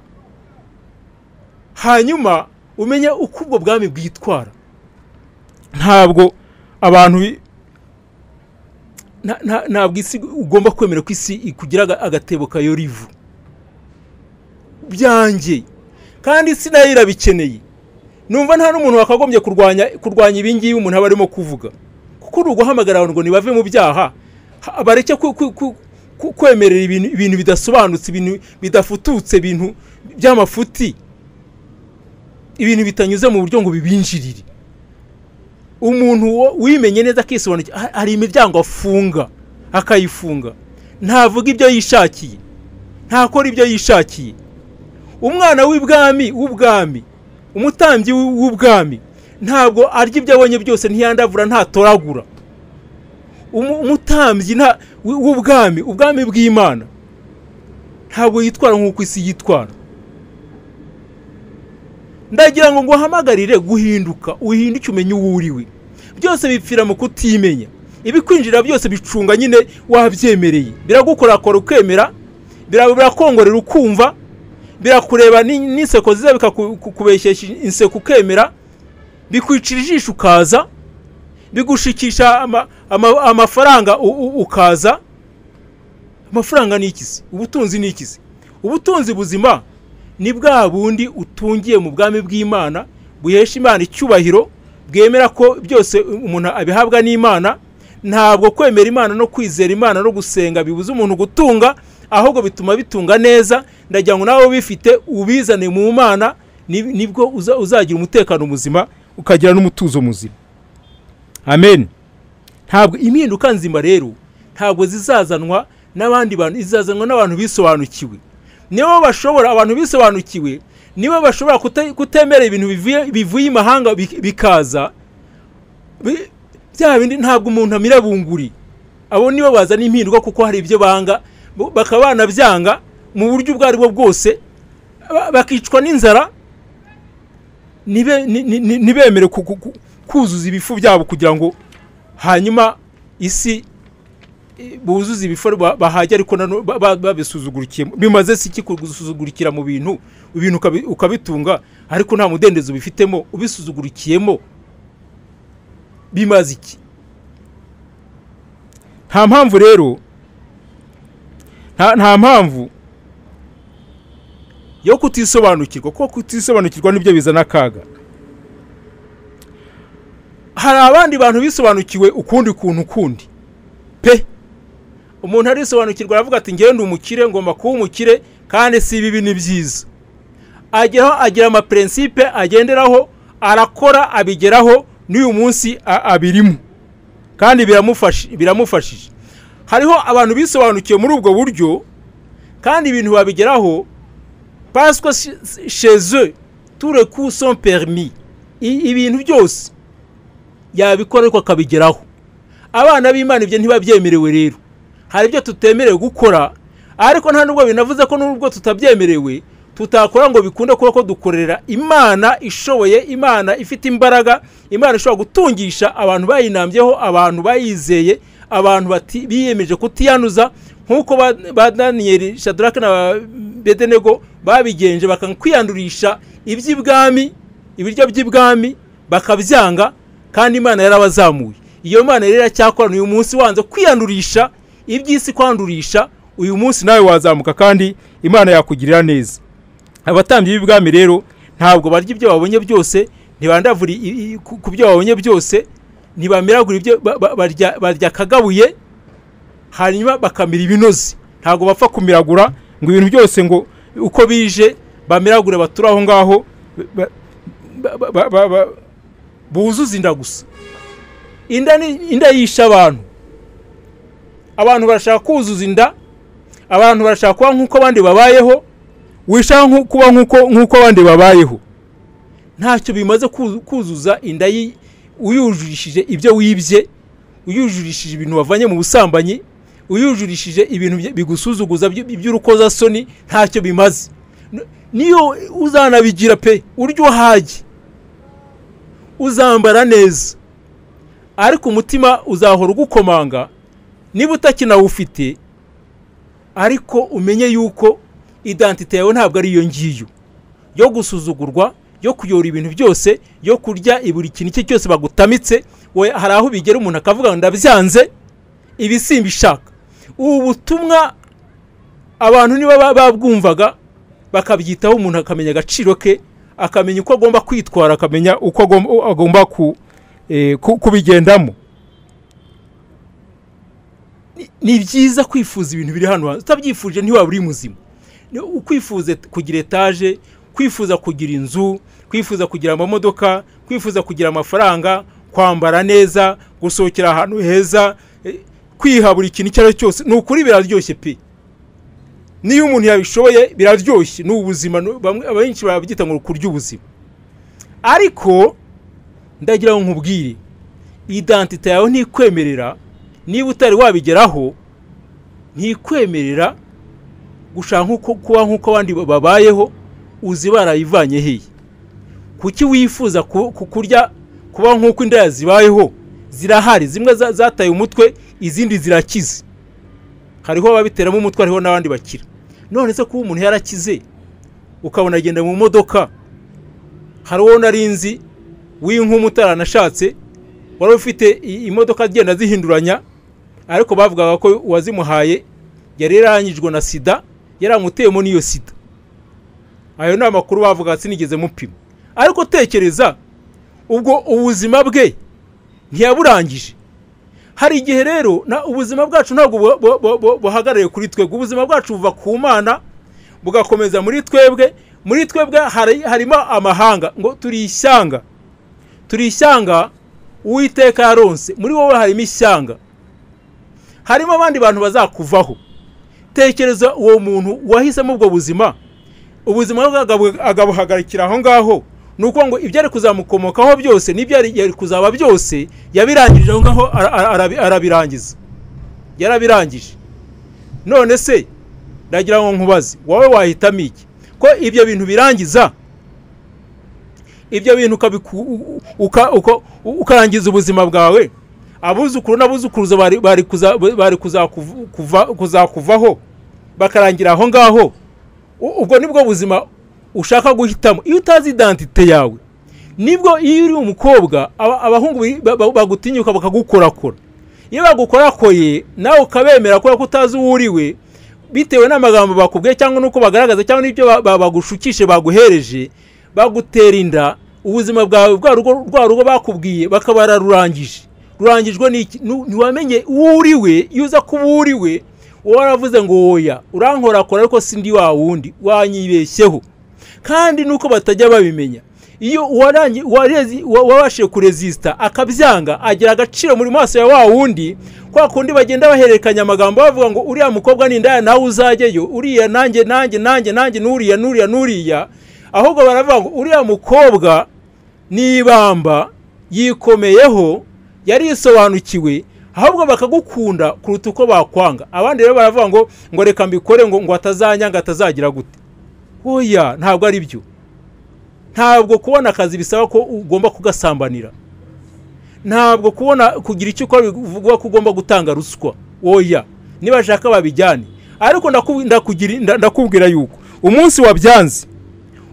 hanyuma umenye uko ubwo bwami bwitwara ntabwo abantu bi- nta- nta- ntabwo isi ugomba kwemera ko isi ikugira aga- agatebo kayorivu byanjye kandi isi nayo irabikeneye numva nta n'umuntu wakagombye kurwanya kurwanya ibingibi umuntu aba arimo kuvuga kuko uri uguhamagara abantu ngo ntibave mu byaha ha- bareke ku- ku- ku- ku- kwemerera ibintu ibintu bidasobanutse ibintu bidafututse ibintu by'amafuti ibintu bitanyuze mu buryo ngo bibinjirire umuntu wo- wimenye neza akisobanukira ha- hari imiryango afunga akayifunga ntavuga ibyo yishakiye ntakora ibyo yishakiye umwana w'ibwami w'ubwami umutambyi w'u- w'ubwami ntabwo arya ibyo abonye byose ntiyandavura ntatoragura Umu- umutambyi nta- w'i- w'ubwami ubwami bw'imana ntabwo yitwara nk'uko isi yitwara ndagira ngo nguhamagarire guhinduka uhinduke umenye uwo uriwe byose bipfira mu kutimenya ibikwinjira byose bicunga nyine wabyemereye biragukorakora ukemera bira- birakongorera ukumva birakureba ni- n'inseko ziza bikakubeshyesha inseko ukemera bikwicira ijisho ukaza bigushikisha ama- ama- amafaranga u- u- ukaza amafaranga ni ikizi ubutunzi ni ikizi ubutunzi buzima ni bwa bundi utungiye mu bwami bw'imana buhesha imana icyubahiro bwemera ko byose umuntu abihabwa n'imana ntabwo kwemera imana no kwizera imana no gusenga bibuza umuntu gutunga ahubwo bituma bitunga neza ndagira ngo nawe ubifite ubizane mu mana ni- nibwo uza- uzagira umutekano muzima ukagira n'umutuzo muzima amen ntabwo impinduka nzima rero ntabwo zizazanwa n'abandi bantu izazanwa n'abantu bisobanukiwe nibo bashobora abantu bisobanukiwe nibo bashobora kute- kutemera ibintu bivuye- bivuye imahanga bi- bikaza Bi- bya bindi ntabwo umuntu amira bunguri abo nibo bazana impinduka kuko hari ibyo banga bo- bakaba banabyanga mu buryo ubwo ari bwo bwose ba- bakicwa n'inzara nibe- ni- ni- ni- ntibemere ku- ku- ku- kuzuza ibifu byabo kugira ngo hanyuma isi i- buzuze ibifu ba- bahajya ariko nano- ba- ba- babisuzugurikiyemo bimaze si iki kugusuzugurikira mu bintu ibintu ukabi- ukabitunga ariko nta mudendezo ubifitemo ubisuzugurikiyemo bimaze iki nta mpamvu rero nta nta mpamvu yo kutisobanukirwa kuko kutisobanukirwa nibyo bizana akaga hari abandi bantu bisobanukiwe ukundi kuntu ukundi pe umuntu arisobanukirwa aravuga ati ngende umukire ngomba kuba umukire kandi si bibi ni byiza ageraho agira amapurensipe agenderaho arakora abigeraho n'uyu munsi a- abirimo kandi biramufasha- biramufashije hariho abantu bisobanukiwe muri ubwo buryo kandi ibintu babigeraho paswa sheze ture ku son permis I- ibintu byose yabikora ariko akabigeraho abana b'imana ibyo ntibabyemerewe rero hari ibyo tutemerewe gukora ariko nta nubwo binavuze ko nubwo tutabyemerewe tutakora ngo bikunde kuba ko dukorera imana ishoboye imana ifite imbaraga imana ishobora gutungisha abantu bayinambyeho abantu bayizeye abantu bati- biyemeje kutiyanduza nk'uko ba, ba daniyeli shadarake na bedenego babigenje bakakwiyandurisha iby'ibwami ibiryo by'ibwami bakabyanga kandi imana yarabazamuye iyo mana rero iracyakora uyu munsi wanze kwiyandurisha iby'isi kwandurisha uyu munsi nawe wazamuka kandi imana yakugirira neza abatambyi b'ibwami rero ntabwo barya ibyo babonye byose ntibandavura i- i- ku ku byo babonye byose ntibamiragura ibyo ba- ba- barya- barya akagabuye hanyuma bakamira ibinoze ntabwo bapfa kumiragura ngo ibintu byose ngo uko bije bamiragure bature aho ngaho ba- ba- ba- ba- ba- buzuze inda gusa inda ni- inda yisha abantu abantu barashaka kuzuza inda abantu barashaka kuba nk'uko abandi babayeho wishaka nku- kuba nk'uko nk'uko abandi babayeho ntacyo bimaze kuzu- kuzuza inda yi- uyujurishije ibyo wibye uyujurishije ibintu wavanye mu busambanyi uyujurishije ibintu bye- bigusuzuguza by- by'urukozasoni ntacyo bimaze N- niyo uzanabigira pe uryohaye uzambara neza ariko umutima uzahora ugukomanga niba utakinawufite ariko umenye yuko identite yawe ntabwo ari iyo ngiyo yo gusuzugurwa yo kuyora ibintu byose yo kurya buri kintu icyo cyose bagutamitse we hari aho bigera umuntu akavuga ngo ndabyanze ibi simbishaka ubu butumwa abantu niba ba- babwumvaga bakabyitaho umuntu akamenya agaciro ke akamenya uko agomba kwitwara akamenya uko agomba, agomba ku, eh, ku, kubigendamo Ni- ni byiza kwifuza ibintu biri hano hanze utabyifuje ntiwaba uri muzima Ni- ukwifuza kugira etaje kwifuza kugira inzu kwifuza kugira amamodoka kwifuza kugira amafaranga kwambara neza gusohokera ahantu heza eh, kwiha buri kintu icyo ari cyo cyose ni ukuri biraryoshye pe niyo umuntu yabishoboye biraryoshye ni ubuzima ni- bamwe abenshi babyita ngo kurya ubuzima ariko ndagira ngo nkubwire identite yawe ntikwemerera niba utari wabigeraho ntikwemerera gushaka nkuko kuba nk'uko abandi babayeho uzi barayivanye hehe kuki wifuza ku- ku- kurya kuba nk'uko indaya zibayeho zirahari zimwe za- zataye umutwe izindi zirakize hariho ababiteramo umutwe hariho n'abandi bakira none se kuba umuntu yarakize ukabona agenda mu modoka hari uwo nari nzi w'inkumi utaranashatse wari ufite i- imodoka zigenda zihinduranya ariko bavugaga ko uwazimuhaye yari yarangijwe na sida yaramuteyemo n'iyo sida ayo ni amakuru bavuga sinigeze mupima ariko tekereza ubwo ubuzima bwe ntiyaburangije hari igihe rero na ubuzima bwacu ntabwo bu- bu- bu- bu- buhagarariye kuri twebwe ubuzima bwacu buva ku mana bugakomeza muri twebwe muri twebwe hari- harimo amahanga ngo turi ishyanga turi ishyanga uwiteka yaronse muri wowe harimo ishyanga harimo abandi bantu bazakuvaho tekereza uwo muntu wahisemo ubwo buzima ubuzima bwe agabu- agabuhagarikira aho ngaho ni ukuvuga ngo ibyo ari kuzamukomokaho byose n'ibyo yari yari kuzaba byose yabirangirije aho ngaho ara- ara- arabi- arabirangiza yarabirangije none se ndagira ngo nkubaze wowe wahitamo iki ko ibyo bintu birangiza ibyo bintu ukabiku- u- u- uka- uko- u- ukarangiza ubuzima bwawe abuzukuru n'abuzukuruza bari- bari kuza- bari kuzakuv- kuva- kuzakuvaho bakarangira aho ngaho U- ubwo nibwo buzima ushaka guhitamo iyo utazi identite yawe nibwo iyo uri umukobwa aba- abahungu bi- ba- ba- bagutinyuka bakagukorakora iyo bagukorakoye nawe ukabemera kubera ko utazi uwo uriwe bitewe n'amagambo bakubwiye cyangwa n'uko bagaragaza cyangwa n'ibyo ba- ba- bagushukishe baguhereje bagutera inda ubuzima bwawe bwa rugo rwa rugo bakubwiye bakaba bararurangije rurangijwe n'iki Nu- ntiwamenye uwo uriwe iyo uza kuba uwo uriwe uba waravuze ngo woya urankorakora ariko sindi wa wundi wanyibeshyeho kandi nuko batajya babimenya iyo uwarangi- uwarezi- uwa- uwabashije kurezisita akabyanga agira agaciro muri maso ya wa wundi kwa kundi bagenda bahererekanya amagambo bavuga ngo uriya mukobwa ni indaya nawe uzajyeyo uriya nanjye nanjye nanjye nanjye n'uriya n'uriya n'uriya ahubwo baravuga ngo uriya mukobwa n'ibamba yikomeyeho yarisobanukiwe ahubwo bakagukunda kuruta uko bakwanga abandi rero baravuga ngo ngo reka mbikore ngo ngo atazanyanga atazagira gute oya ntabwo ari byo ntabwo kubona akazi bisaba ko ugomba kugasambanira ntabwo kubona kugira icyo ukora bivuga ko ugomba gutanga ruswa oya niba ashaka babijyane ariko ndaku- ndakugira- nda- ndakubwira yuko umunsi wabyanze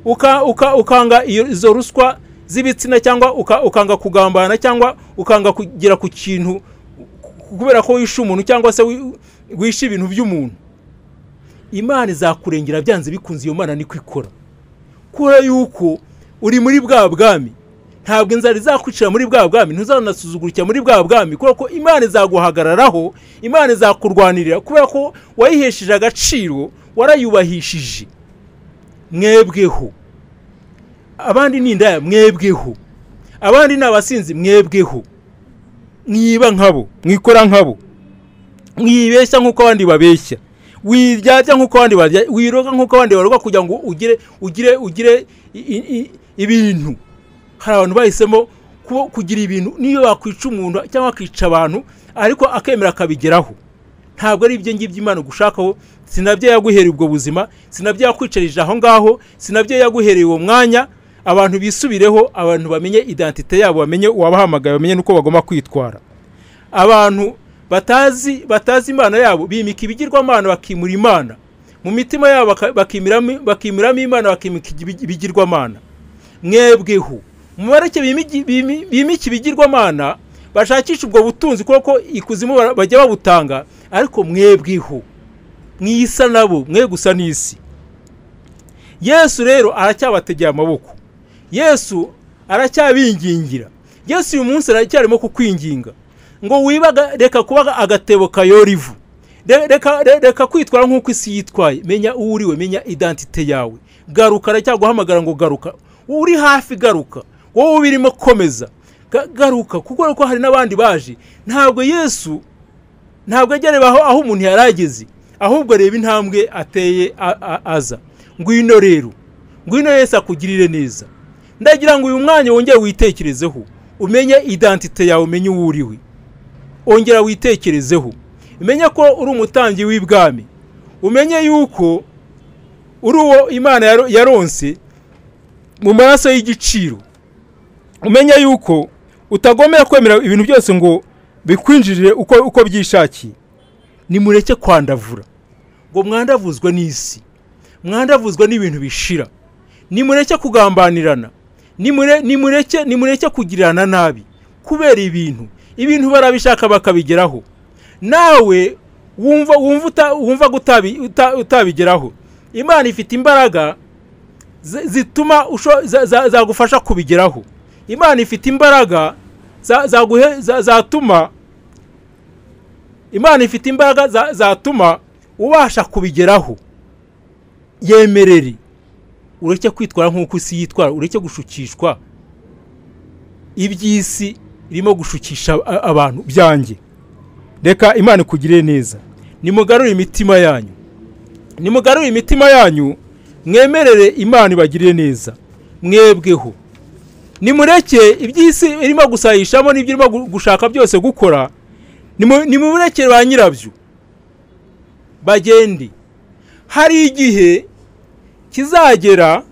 uka- uka- ukanga iyo- izo ruswa z'ibitsina cyangwa uka- ukanga kugambana cyangwa ukanga kugera ku kintu ku- kubera ko wishe umuntu cyangwa se wi- wishe ibintu by'umuntu imana izakurengera byanze bikunze iyo mana niko ikora kubera yuko uri muri bwa bwami ntabwo inzara izakwicira muri bwa bwami ntuzanasuzugurikira muri bwa bwami kubera ko imana izaguhagararaho imana izakurwanirira kubera ko wayihesheje agaciro warayubahishije mwebweho abandi ni indaya mwebweho abandi ni abasinzi mwebweho mwiba nkabo mwikora nkabo mwibeshya nk'uko abandi babeshya wiryarya nk'uko abandi barya wiroga nk'uko abandi baroga kugira ngo ugire ugire ugire i- i- ibintu hari abantu bahisemo kuba- kugira ibintu niyo wakwica umuntu cyangwa akica abantu ariko akemera akabigeraho ntabwo ari ibyo ngibyo imana gushakaho sinabyo yaguhereye ubwo buzima sinabyo yakwicarije aho ngaho sinabyo yaguhereye uwo mwanya abantu bisubireho abantu bamenye identite yabo bamenye uwabahamagaye bamenye n'uko bagomba kwitwara abantu batazi batazi imana yabo bimika ibigirwamana bakimura imana mu mitima yabo baka- bakimiramo bakimiramo imana bakimika ibi- ibigirwamana mwebweho mubareke bimigi- bimi- bimike ibigirwamana bashakisha ubwo butunzi kuko ikuzimu bara- bajya babutanga ariko mwebweho mwisa nabo mwe gusa n'isi yesu rero aracyabategeye amaboko yesu aracyabingingira yesu uyu munsi aracyarimo kukwinginga ngo wibaga reka kuba agatebo kayora ivu Re- reka re- reka kwitwara nk'uko isi yitwaye menya uwo uriwe menya identite yawe garuka aracyaguhamagara ngo garuka uri hafi garuka wowe ubirimo komeza Ga- garuka kuko ko hari n'abandi baje ntabwo yesu ntabwo agerebaho aho umuntu yari ageze ahubwo areba intambwe ateye a- a- aza ngwino rero ngwino yesu akugirire neza ndagira ngo uyu mwanya wongere witekerezeho umenye identite yawe umenye uwo uriwe ongera witekerezeho umenye ko uri umutambyi w'ibwami umenye yuko uri uwo imana yaro- yaronse mu maraso y'igiciro umenye yuko utagomera kwemera ibintu byose ngo bikwinjirire uko uko byishakiye nimureke kwandavura ngo mwandavuzwe n'isi mwandavuzwe n'ibintu bishira nimureke kugambanirana nimure- nimureke nimureke kugirana nabi kubera ibintu ibintu barabishaka bakabigeraho nawe wumva wumva uta- wumva ko utabi- uta- utabigeraho imana ifite imbaraga zi- zituma usho- za- za- zagufasha kubigeraho imana ifite imbaraga za- zaguhe- za- zatuma imana ifite imbaraga za- zatuma ubasha kubigeraho yemerere ureke kwitwara nk'uko isi yitwara ureke gushukishwa iby'isi irimo gushukisha a- abantu byanjye reka imana ikugirire neza nimugarure imitima yanyu nimugarure imitima yanyu mwemerere imana ibagirire neza mwebweho nimureke iby'isi irimo gusayishamo n'ibyo irimo gu- gushaka byose gukora nimu- nimumureke ba nyirabyo bagende hari igihe kizagera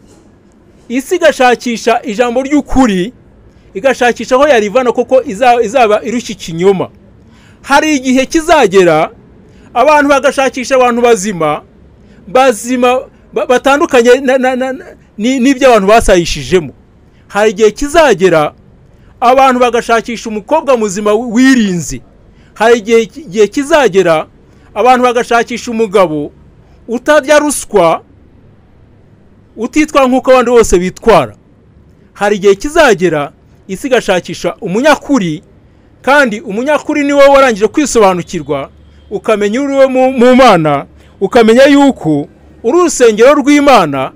isi igashakisha ijambo ry'ukuri igashakisha aho yarivana kuko iza- izaba irushya ikinyoma hari igihe kizagera abantu bagashakisha abantu bazima bazima ba- batandukanye na- na- na- na- ni- n'ibyo abantu basayishijemo hari igihe kizagera abantu bagashakisha umukobwa muzima wi- wirinze hari igihe igihe kizagera abantu bagashakisha umugabo utarya ruswa utitwara nk'uko abandi bose bitwara hari igihe kizagera isi igashakisha umunyakuri kandi umunyakuri ni wowe warangije kwisobanukirwa ukamenya uri we mu- mu mana ukamenya yuko uri urusengero rw'imana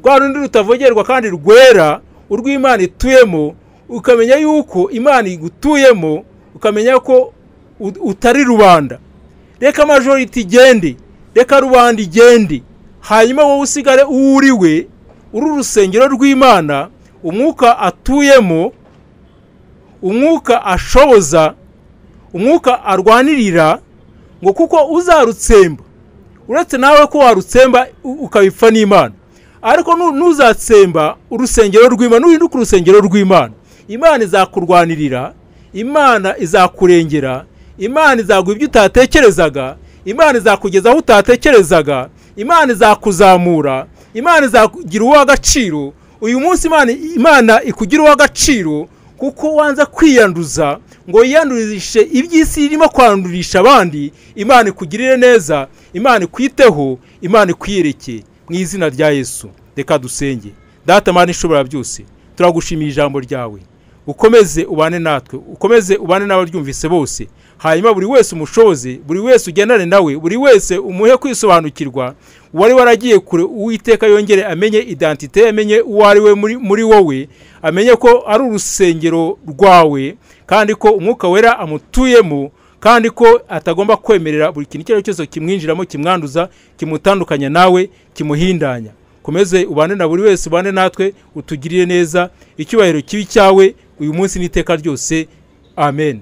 rwa rundi rutavogerwa kandi rwera urw'imana ituyemo ukamenya yuko imana igutuyemo ukamenya ko ut- utari rubanda reka majoriti igende reka rubanda igende hanyuma wowe usigare uwo uri we uri urusengero rw'imana umwuka atuyemo umwuka ashoboza umwuka arwanirira ngo kuko uzarutsemba uretse nawe ko warutsemba u- ukabipfa n'imana ariko nu- ntuzatsemba urusengero rw'imana nuhinduka urusengero rw'imana imana izakurwanirira imana izakurengera imana izaguha ibyo utatekerezaga imana izakugeza aho utatekerezaga imana izakuzamura imana izakugira uw'agaciro uyu munsi imana imana ikugira uw'agaciro kuko wanza kwiyanduza ngo yiyandurishe iby'isi irimo kwandurisha abandi imana ikugirire neza imana ikwiteho imana ikwiyereke mu izina rya yesu reka dusenge data mani ishobora byose turagushimiye ijambo ryawe ukomeze ubane natwe ukomeze ubane n'abaryumvise bose hanyuma buri wese umushoze buri wese ugendane nawe buri wese umuhe kwisobanukirwa uwari waragiye kure uwiteka yongere amenye idantite amenye uwo ari we muri- muri wowe amenye ko ari urusengero rwawe kandi ko umwuka wera amutuyemo kandi ko atagomba kwemerera buri kintu icyo ari cyo cyose kimwinjiramo kimwanduza kimutandukanya nawe kimuhindanya komeze ubane na buri wese ubane natwe utugirire neza icyubahiro kibi cyawe uyu munsi n'iteka ryose amen